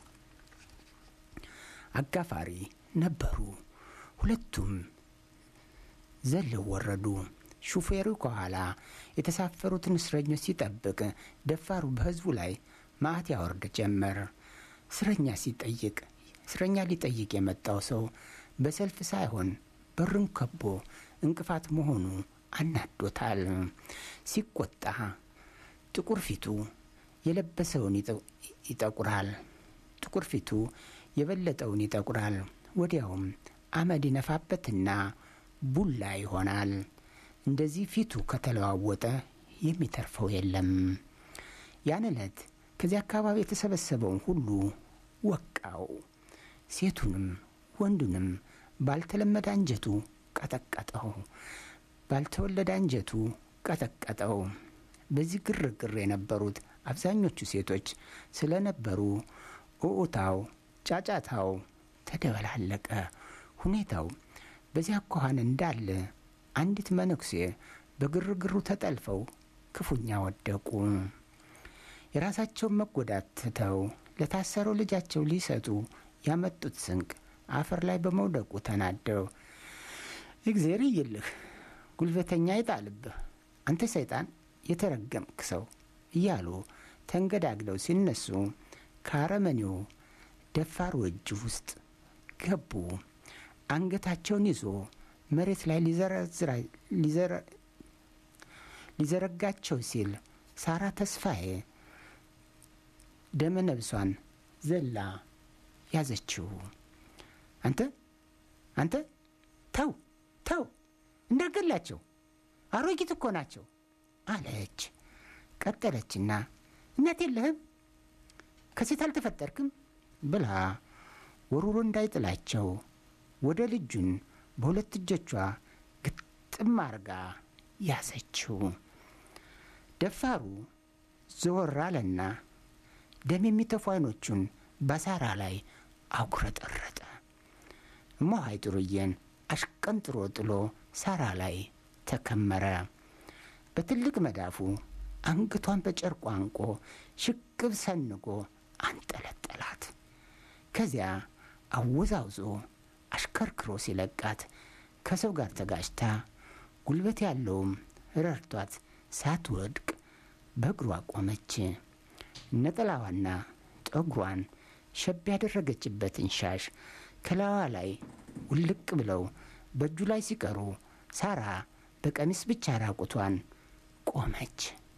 Speaker 1: አጋፋሪ ነበሩ። ሁለቱም ዘለው ወረዱ። ሹፌሩ ከኋላ የተሳፈሩትን እስረኞች ሲጠብቅ፣ ደፋሩ በህዝቡ ላይ ማዕት ያወርድ ጀመር። እስረኛ ሲጠይቅ እስረኛ ሊጠይቅ የመጣው ሰው በሰልፍ ሳይሆን በሩን ከቦ እንቅፋት መሆኑ አናዶታል። ሲቆጣ ጥቁር ፊቱ የለበሰውን ይጠቁራል። ጥቁር ፊቱ የበለጠውን ይጠቁራል። ወዲያውም አመድ ይነፋበትና ቡላ ይሆናል። እንደዚህ ፊቱ ከተለዋወጠ የሚተርፈው የለም። ያን ዕለት ከዚህ አካባቢ የተሰበሰበውን ሁሉ ወቃው። ሴቱንም ወንዱንም ባልተለመደ አንጀቱ ቀጠቀጠው። ባልተወለደ አንጀቱ ቀጠቀጠው። በዚህ ግርግር የነበሩት አብዛኞቹ ሴቶች ስለነበሩ ኡኡታው፣ ጫጫታው ተደበላለቀ። ሁኔታው በዚያ አኳኋን እንዳለ አንዲት መነኩሴ በግርግሩ ተጠልፈው ክፉኛ ወደቁ። የራሳቸውን መጎዳት ትተው ለታሰረው ልጃቸው ሊሰጡ ያመጡት ስንቅ አፈር ላይ በመውደቁ ተናደው እግዜር ይልህ ጉልበተኛ ይጣልብህ አንተ ሰይጣን የተረገምክ ሰው እያሉ ተንገዳግለው ሲነሱ ከአረመኔው ደፋሩ እጅ ውስጥ ገቡ። አንገታቸውን ይዞ መሬት ላይ ሊዘረጋቸው ሲል ሳራ ተስፋዬ ደመ ነብሷን ዘላ ያዘችው። አንተ አንተ ተው ተው እንዳገላቸው አሮጊት እኮ ናቸው አለች። ቀጠለችና እናት የለህም ከሴት አልተፈጠርክም ብላ ወሩሮ እንዳይጥላቸው ወደ ልጁን በሁለት እጆቿ ግጥም አርጋ ያዘችው። ደፋሩ ዘወር አለና ደም የሚተፉ አይኖቹን በሳራ ላይ አጉረጠረጠ። እሞሀይ ጥሩዬን አሽቀንጥሮ ጥሎ ሳራ ላይ ተከመረ። በትልቅ መዳፉ አንገቷን በጨርቁ አንቆ ሽቅብ ሰንጎ አንጠለጠላት። ከዚያ አወዛውዞ አሽከርክሮ ሲለቃት ከሰው ጋር ተጋጭታ ጉልበት ያለውም ረድቷት ሳትወድቅ በእግሯ ቆመች። ነጠላዋና ጠጉሯን ሸብ ያደረገችበትን ሻሽ ከላዋ ላይ ውልቅ ብለው በእጁ ላይ ሲቀሩ ሳራ በቀሚስ ብቻ ራቁቷን ቆመች።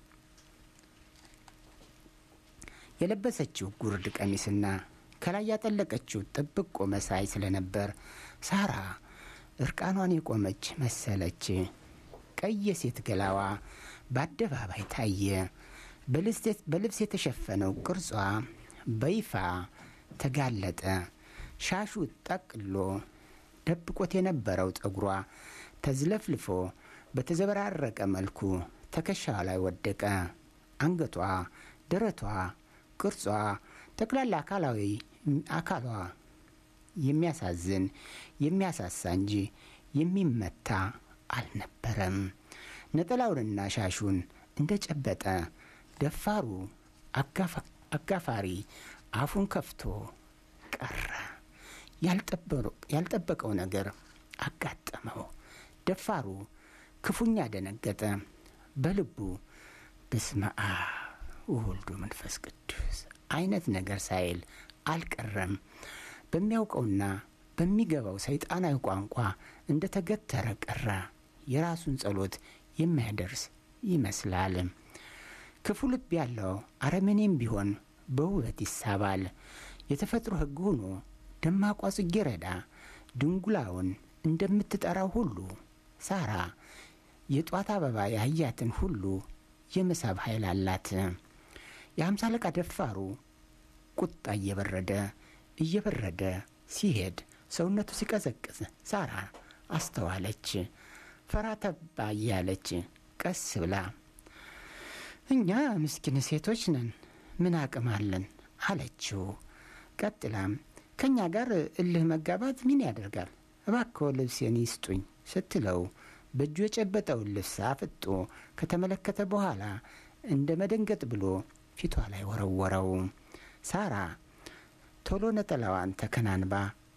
Speaker 1: የለበሰችው ጉርድ ቀሚስና ከላይ ያጠለቀችው ጥብቆ መሳይ ስለነበር ሳራ እርቃኗን የቆመች መሰለች። ቀይ የሴት ገላዋ በአደባባይ ታየ። በልብስ የተሸፈነው ቅርጿ በይፋ ተጋለጠ። ሻሹ ጠቅሎ ደብቆት የነበረው ጠጉሯ ተዝለፍልፎ በተዘበራረቀ መልኩ ትከሻዋ ላይ ወደቀ። አንገቷ፣ ደረቷ፣ ቅርጿ፣ ጠቅላላ አካላዊ አካሏ የሚያሳዝን የሚያሳሳ እንጂ የሚመታ አልነበረም። ነጠላውንና ሻሹን እንደ ጨበጠ ደፋሩ አጋፋሪ አፉን ከፍቶ ቀረ። ያልጠበቀው ነገር አጋጠመው። ደፋሩ ክፉኛ ደነገጠ። በልቡ በስመ አብ ወወልድ መንፈስ ቅዱስ አይነት ነገር ሳይል አልቀረም። በሚያውቀውና በሚገባው ሰይጣናዊ ቋንቋ እንደ ተገተረ ቀረ። የራሱን ጸሎት የሚያደርስ ይመስላል። ክፉ ልብ ያለው አረመኔም ቢሆን በውበት ይሳባል። የተፈጥሮ ሕግ ሆኖ ደማቋ ጽጌረዳ ድንጉላውን እንደምትጠራው ሁሉ ሳራ የጧት አበባ ያያትን ሁሉ የመሳብ ኃይል አላት። የሀምሳ አለቃ ደፋሩ ቁጣ እየበረደ እየበረደ ሲሄድ ሰውነቱ ሲቀዘቅዝ ሳራ አስተዋለች። ፈራ ተባ እያለች ቀስ ብላ እኛ ምስኪን ሴቶች ነን፣ ምን አቅም አለን አለችው። ቀጥላም ከእኛ ጋር እልህ መጋባት ምን ያደርጋል? እባክዎ ልብሴን ይስጡኝ ስትለው በእጁ የጨበጠውን ልብስ አፍጦ ከተመለከተ በኋላ እንደ መደንገጥ ብሎ ፊቷ ላይ ወረወረው። ሳራ ቶሎ ነጠላዋን ተከናንባ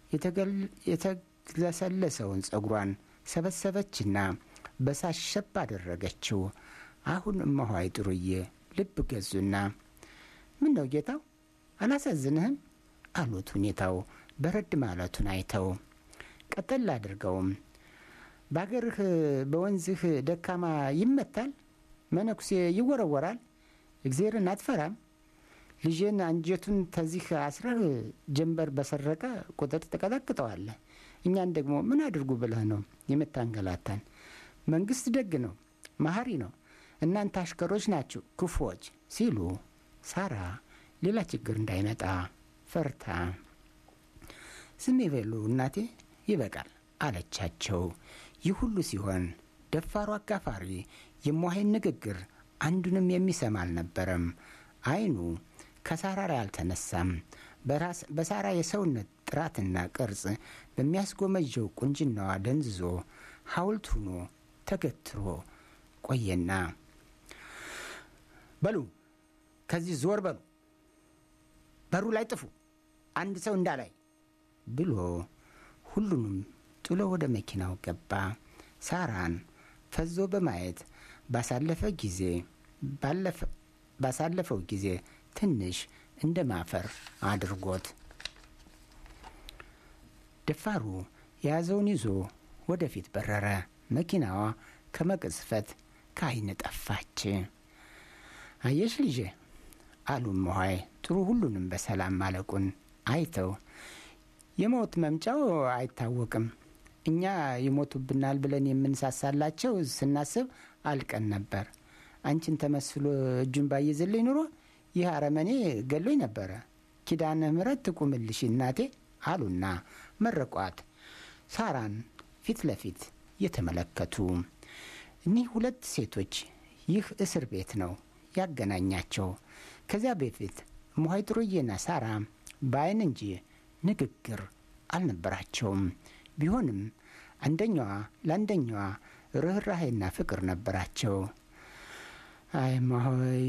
Speaker 1: የተለሰለሰውን ጸጉሯን ሰበሰበችና በሳሽ ሸብ አደረገችው። አሁን እማሆይ ጥሩዬ ልብ ገዙና ምን ነው ጌታው አላሳዝንህም አሉት። ሁኔታው በረድ ማለቱን አይተው ቀጠል አድርገውም በአገርህ በወንዝህ ደካማ ይመታል፣ መነኩሴ ይወረወራል፣ እግዜርን አትፈራም። ልጄን አንጀቱን ተዚህ አስረህ ጀንበር በሰረቀ ቁጥር ትቀጠቅጠዋለህ። እኛን ደግሞ ምን አድርጉ ብለህ ነው የምታንገላታን? መንግስት ደግ ነው፣ መሀሪ ነው። እናንተ አሽከሮች ናችሁ ክፉዎች ሲሉ ሳራ ሌላ ችግር እንዳይመጣ ፈርታ ዝም ይበሉ እናቴ ይበቃል አለቻቸው። ይህ ሁሉ ሲሆን ደፋሩ አጋፋሪ የሟሄን ንግግር አንዱንም የሚሰማ አልነበረም። አይኑ ከሳራ ላይ አልተነሳም። በሳራ የሰውነት ጥራትና ቅርጽ በሚያስጎመጀው ቁንጅናዋ ደንዝዞ ሐውልት ሆኖ ተገትሮ ቆየና በሉ ከዚህ ዞር በሉ፣ በሩ ላይ ጥፉ፣ አንድ ሰው እንዳላይ ብሎ ሁሉንም ጥሎ ወደ መኪናው ገባ። ሳራን ፈዞ በማየት ባሳለፈ ጊዜ ባሳለፈው ጊዜ ትንሽ እንደ ማፈር አድርጎት ደፋሩ የያዘውን ይዞ ወደፊት በረረ። መኪናዋ ከመቅጽፈት ከዓይን ጠፋች። አየሽ ልጄ አሉ እማሆይ ጥሩ ሁሉንም በሰላም ማለቁን አይተው የሞት መምጫው አይታወቅም። እኛ ይሞቱብናል ብለን የምንሳሳላቸው ስናስብ አልቀን ነበር። አንቺን ተመስሎ እጁን ባይዝልኝ ኑሮ ይህ አረመኔ ገሎኝ ነበረ። ኪዳነ ምሕረት ትቁምልሽ እናቴ አሉና መረቋት። ሳራን ፊት ለፊት የተመለከቱ እኒህ ሁለት ሴቶች ይህ እስር ቤት ነው ያገናኛቸው። ከዚያ በፊት እማሆይ ጥሩዬና ሳራ በአይን እንጂ ንግግር አልነበራቸውም። ቢሆንም አንደኛዋ ለአንደኛዋ ርኅራሄና ፍቅር ነበራቸው። አይ እማሆይ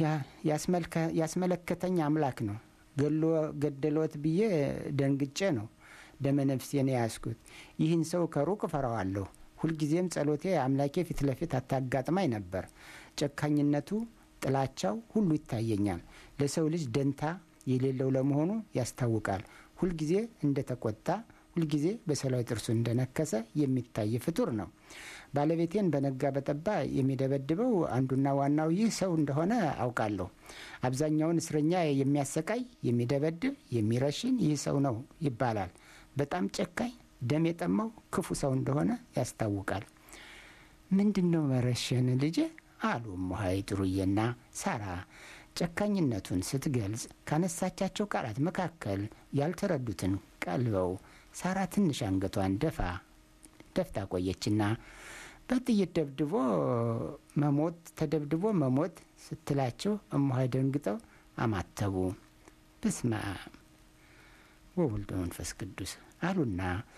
Speaker 1: ያስመለከተኝ አምላክ ነው። ገሎ ገደሎት ብዬ ደንግጬ ነው ደመ ነፍሴን የያዝኩት። ይህን ሰው ከሩቅ እፈራዋለሁ። ሁልጊዜም ጸሎቴ አምላኬ ፊት ለፊት አታጋጥማኝ ነበር። ጨካኝነቱ፣ ጥላቻው ሁሉ ይታየኛል። ለሰው ልጅ ደንታ የሌለው ለመሆኑ ያስታውቃል። ሁልጊዜ እንደተቆጣ ሁልጊዜ በሰላዊ ጥርሱ እንደነከሰ የሚታይ ፍጡር ነው። ባለቤቴን በነጋ በጠባ የሚደበድበው አንዱና ዋናው ይህ ሰው እንደሆነ አውቃለሁ። አብዛኛውን እስረኛ የሚያሰቃይ፣ የሚደበድብ፣ የሚረሽን ይህ ሰው ነው ይባላል። በጣም ጨካኝ፣ ደም የጠማው ክፉ ሰው እንደሆነ ያስታውቃል። ምንድን ነው መረሸን ልጄ? አሉ እማሆይ ጥሩዬና ሳራ ጨካኝነቱን ስትገልጽ ካነሳቻቸው ቃላት መካከል ያልተረዱትን ቀልበው ሳራ ትንሽ አንገቷን ደፋ ደፍታ ቆየችና በጥይት ደብድቦ መሞት ተደብድቦ መሞት ስትላቸው እማሆይ ደንግጠው አማተቡ። በስመ አብ ወወልድ መንፈስ ቅዱስ አሉና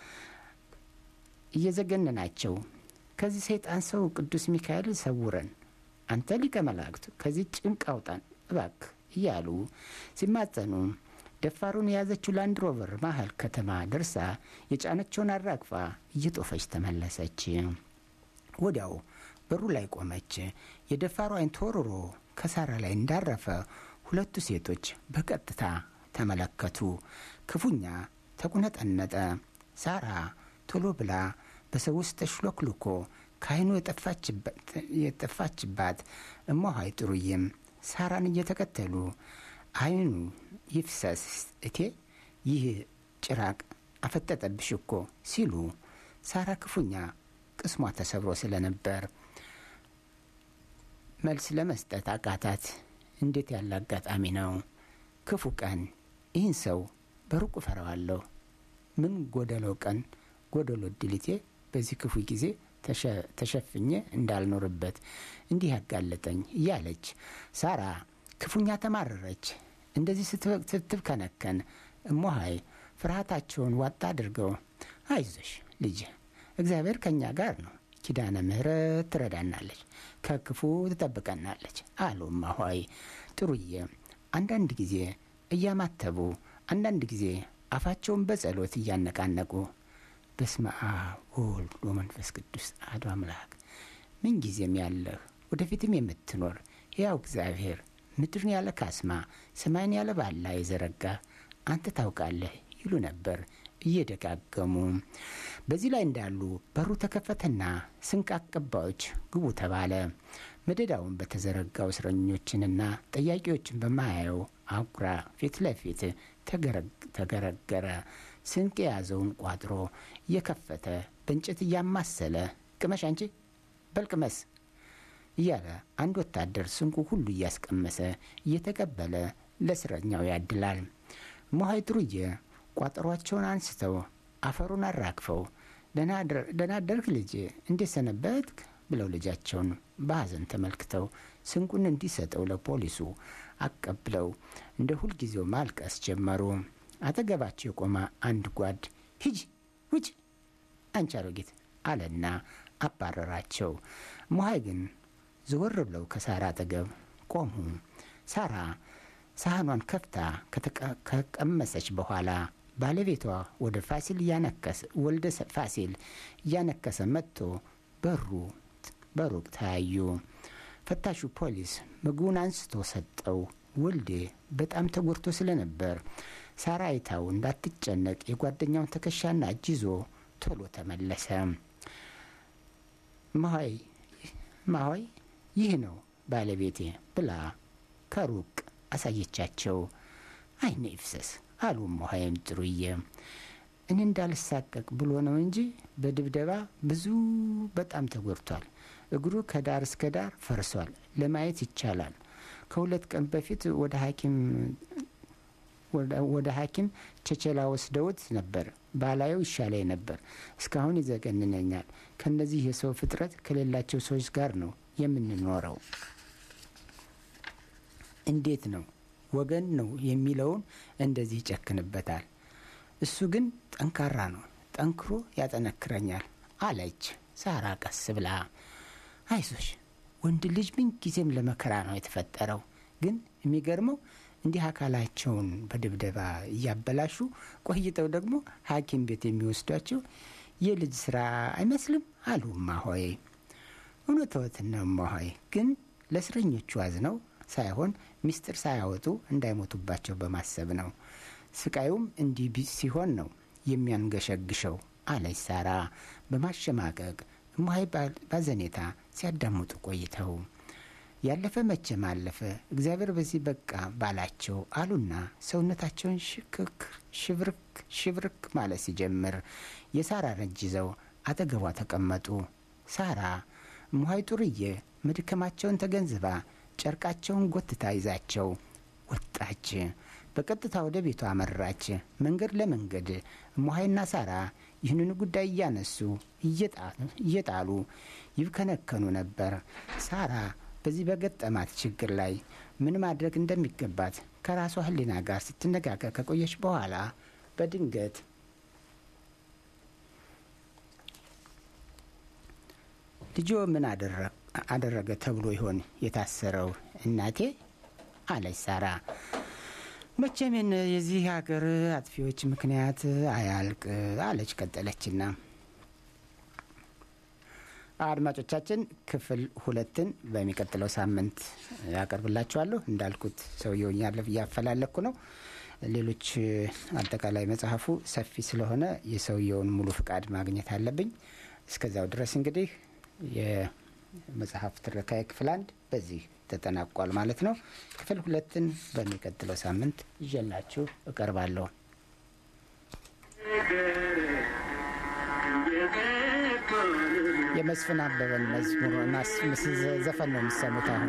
Speaker 1: እየዘገነናቸው ከዚህ ሰይጣን ሰው ቅዱስ ሚካኤል ሰውረን፣ አንተ ሊቀ መላእክት ከዚህ ጭንቅ አውጣን እባክ እያሉ ሲማጸኑ ደፋሩን የያዘችው ላንድ ሮቨር መሀል ከተማ ደርሳ የጫነችውን አራግፋ እየጦፈች ተመለሰች። ወዲያው በሩ ላይ ቆመች። የደፋሩ አይን ተወርሮ ከሳራ ላይ እንዳረፈ ሁለቱ ሴቶች በቀጥታ ተመለከቱ። ክፉኛ ተቁነጠነጠ። ሳራ ቶሎ ብላ በሰው ውስጥ ተሽሎክልኮ ከአይኑ የጠፋችባት እማሆይ ጥሩዬም ሳራን እየተከተሉ አይኑ ይፍሰስ እቴ ይህ ጭራቅ አፈጠጠብሽ እኮ ሲሉ ሳራ ክፉኛ ቅስሟ ተሰብሮ ስለነበር መልስ ለመስጠት አቃታት። እንዴት ያለ አጋጣሚ ነው! ክፉ ቀን! ይህን ሰው በሩቁ ፈረዋለሁ። ምን ጎደለው ቀን ጎደሎ ድልቴ በዚህ ክፉ ጊዜ ተሸፍኜ እንዳልኖርበት እንዲህ ያጋለጠኝ እያለች ሳራ ክፉኛ ተማረረች። እንደዚህ ስትብከነከን እሞሀይ ፍርሃታቸውን ዋጣ አድርገው አይዞሽ ልጅ እግዚአብሔር ከእኛ ጋር ነው፣ ኪዳነ ምሕረት ትረዳናለች፣ ከክፉ ትጠብቀናለች አሉ እማሆይ ጥሩዬ አንዳንድ ጊዜ እያማተቡ አንዳንድ ጊዜ አፋቸውን በጸሎት እያነቃነቁ በስመ አብ ወወልድ ወመንፈስ ቅዱስ አሐዱ አምላክ ምን ጊዜም ያለህ ወደፊትም የምትኖር ሕያው እግዚአብሔር ምድርን ያለ ካስማ ሰማይን ያለ ባላ የዘረጋ አንተ ታውቃለህ ይሉ ነበር እየደጋገሙ። በዚህ ላይ እንዳሉ በሩ ተከፈተና ስንቅ አቀባዮች ግቡ ተባለ። መደዳውን በተዘረጋው እስረኞችንና ጠያቂዎችን በማያየው አጉራ ፊት ለፊት ተገረገረ። ስንቅ የያዘውን ቋጥሮ እየከፈተ በእንጨት እያማሰለ ቅመሽ አንቺ በልቅመስ እያለ አንድ ወታደር ስንቁ ሁሉ እያስቀመሰ እየተቀበለ ለእስረኛው ያድላል። እማሆይ ጥሩዬ ቋጠሯቸውን አንስተው አፈሩን አራግፈው ደህና አደርክ ልጅ እንዴት ሰነበትክ ብለው ልጃቸውን በሐዘን ተመልክተው ስንቁን እንዲሰጠው ለፖሊሱ አቀብለው እንደ ሁልጊዜው ማልቀስ ጀመሩ። አጠገባቸው የቆመ አንድ ጓድ ሂጂ ውጭ አንቺ አሮጊት አለና አባረራቸው። እማሆይ ግን ዘወር ብለው ከሳራ አጠገብ ቆሙ። ሳራ ሳህኗን ከፍታ ከቀመሰች በኋላ ባለቤቷ ወደ ፋሲል እያነከሰ ወልደ ፋሲል እያነከሰ መጥቶ በሩ በሩቅ ተያዩ። ፈታሹ ፖሊስ ምግቡን አንስቶ ሰጠው። ወልዴ በጣም ተጎድቶ ስለነበር ሳራ አይታው እንዳትጨነቅ የጓደኛውን ትከሻና እጅ ይዞ ቶሎ ተመለሰ። ማሆይ ማሆይ ይህ ነው ባለቤቴ ብላ ከሩቅ አሳየቻቸው። አይነ ይፍሰስ አሉ ማሆይም ጥሩዬ። እኔ እንዳልሳቀቅ ብሎ ነው እንጂ በድብደባ ብዙ በጣም ተጎድቷል። እግሩ ከዳር እስከ ዳር ፈርሷል። ለማየት ይቻላል። ከሁለት ቀን በፊት ወደ ሐኪም ወደ ሐኪም ቸቸላ ወስደውት ነበር። ባላየው ይሻለኝ ነበር። እስካሁን ይዘገንነኛል። ከእነዚህ የሰው ፍጥረት ከሌላቸው ሰዎች ጋር ነው የምንኖረው። እንዴት ነው ወገን ነው የሚለውን እንደዚህ ይጨክንበታል። እሱ ግን ጠንካራ ነው፣ ጠንክሮ ያጠነክረኛል አለች ሳራ ቀስ ብላ። አይዞሽ ወንድ ልጅ ምን ጊዜም ለመከራ ነው የተፈጠረው። ግን የሚገርመው እንዲህ አካላቸውን በድብደባ እያበላሹ ቆይተው ደግሞ ሐኪም ቤት የሚወስዷቸው የልጅ ስራ አይመስልም አሉ እማሆይ። እውነትዎትን ነው እማሆይ፣ ግን ለእስረኞቹ አዝነው ሳይሆን ሚስጥር ሳያወጡ እንዳይሞቱባቸው በማሰብ ነው። ስቃዩም እንዲህ ሲሆን ነው የሚያንገሸግሸው አለች ሳራ በማሸማቀቅ እማሆይ ባዘኔታ ሲያዳምጡ ቆይተው ያለፈ መቼም አለፈ፣ እግዚአብሔር በዚህ በቃ ባላቸው አሉና ሰውነታቸውን ሽክክ ሽብርክ ሽብርክ ማለት ሲጀምር የሳራ እጅ ይዘው አጠገቧ ተቀመጡ። ሳራ እማሆይ ጥሩዬ መድከማቸውን ተገንዝባ ጨርቃቸውን ጎትታ ይዛቸው ወጣች። በቀጥታ ወደ ቤቷ አመራች። መንገድ ለመንገድ እማሆይና ሳራ ይህንን ጉዳይ እያነሱ እየጣሉ ይብከነከኑ ነበር። ሳራ በዚህ በገጠማት ችግር ላይ ምን ማድረግ እንደሚገባት ከራሷ ሕሊና ጋር ስትነጋገር ከቆየች በኋላ በድንገት ልጆ ምን አደረገ ተብሎ ይሆን የታሰረው እናቴ አለች ሳራ። መቼም የዚህ ሀገር አጥፊዎች ምክንያት አያልቅ አለች ቀጠለችና አድማጮቻችን ክፍል ሁለትን በሚቀጥለው ሳምንት ያቀርብላችኋለሁ። እንዳልኩት ሰውየው እያፈላለኩ ነው። ሌሎች አጠቃላይ መጽሐፉ ሰፊ ስለሆነ የሰውየውን ሙሉ ፍቃድ ማግኘት አለብኝ። እስከዚያው ድረስ እንግዲህ የመጽሐፍ ትረካዬ ክፍል አንድ በዚህ ተጠናቋል ማለት ነው። ክፍል ሁለትን በሚቀጥለው ሳምንት ይዤላችሁ እቀርባለሁ። የመስፍን አበበን መዝሙር ዘፈን ነው የሚሰሙት አሁን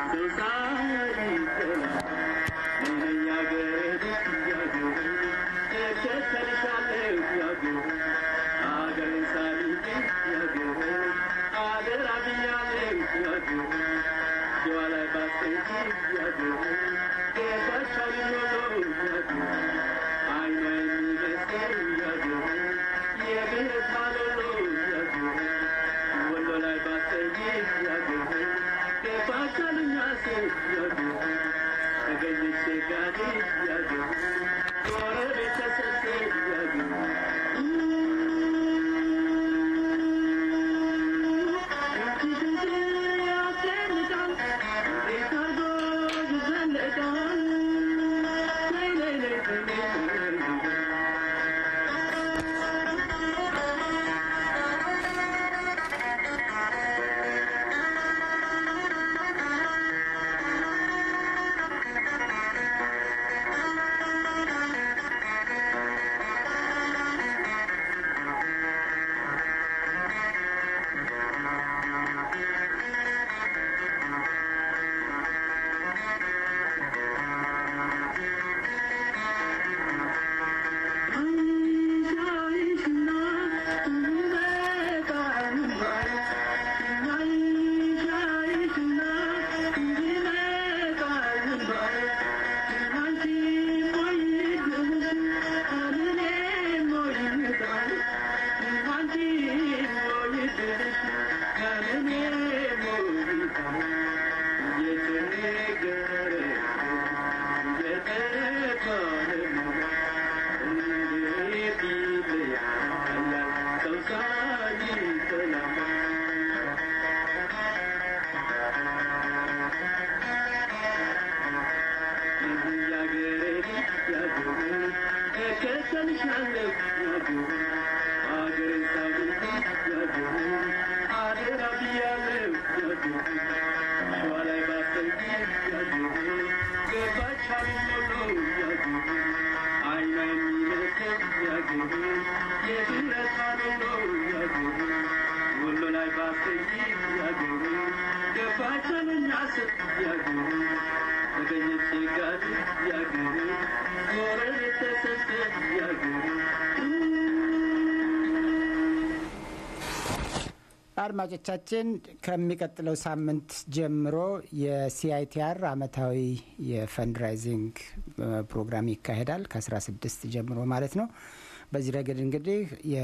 Speaker 1: አድማጮቻችን ከሚቀጥለው ሳምንት ጀምሮ የሲአይቲአር አመታዊ የፈንድራይዚንግ ፕሮግራም ይካሄዳል ከ16 ጀምሮ ማለት ነው። በዚህ ረገድ እንግዲህ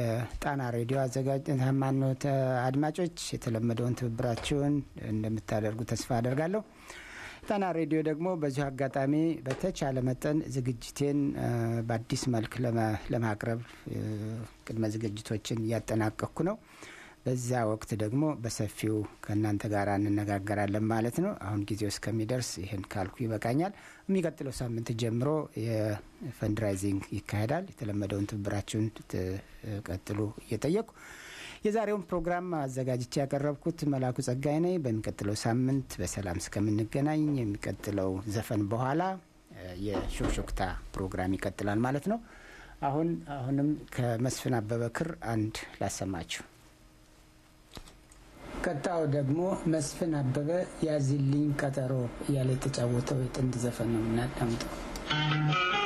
Speaker 1: የጣና ሬዲዮ አዘጋጅ ማኖት አድማጮች የተለመደውን ትብብራችሁን እንደምታደርጉ ተስፋ አደርጋለሁ። ጣና ሬዲዮ ደግሞ በዚሁ አጋጣሚ በተቻለ መጠን ዝግጅቴን በአዲስ መልክ ለማቅረብ ቅድመ ዝግጅቶችን እያጠናቀቅኩ ነው። በዛ ወቅት ደግሞ በሰፊው ከእናንተ ጋር እንነጋገራለን ማለት ነው። አሁን ጊዜው እስከሚደርስ ይህን ካልኩ ይበቃኛል። የሚቀጥለው ሳምንት ጀምሮ የፈንድራይዚንግ ይካሄዳል። የተለመደውን ትብብራችሁን ትቀጥሉ እየጠየቁ የዛሬውን ፕሮግራም አዘጋጅቼ ያቀረብኩት መላኩ ጸጋይ ነኝ። በሚቀጥለው ሳምንት በሰላም እስከምንገናኝ የሚቀጥለው ዘፈን በኋላ የሾክሾክታ ፕሮግራም ይቀጥላል ማለት ነው። አሁን አሁንም ከመስፍን አበበ ክር አንድ ላሰማችሁ። ቀጣው ደግሞ መስፍን አበበ ያዝልኝ ቀጠሮ እያለ የተጫወተው የጥንድ ዘፈን ነው የምናዳምጠው።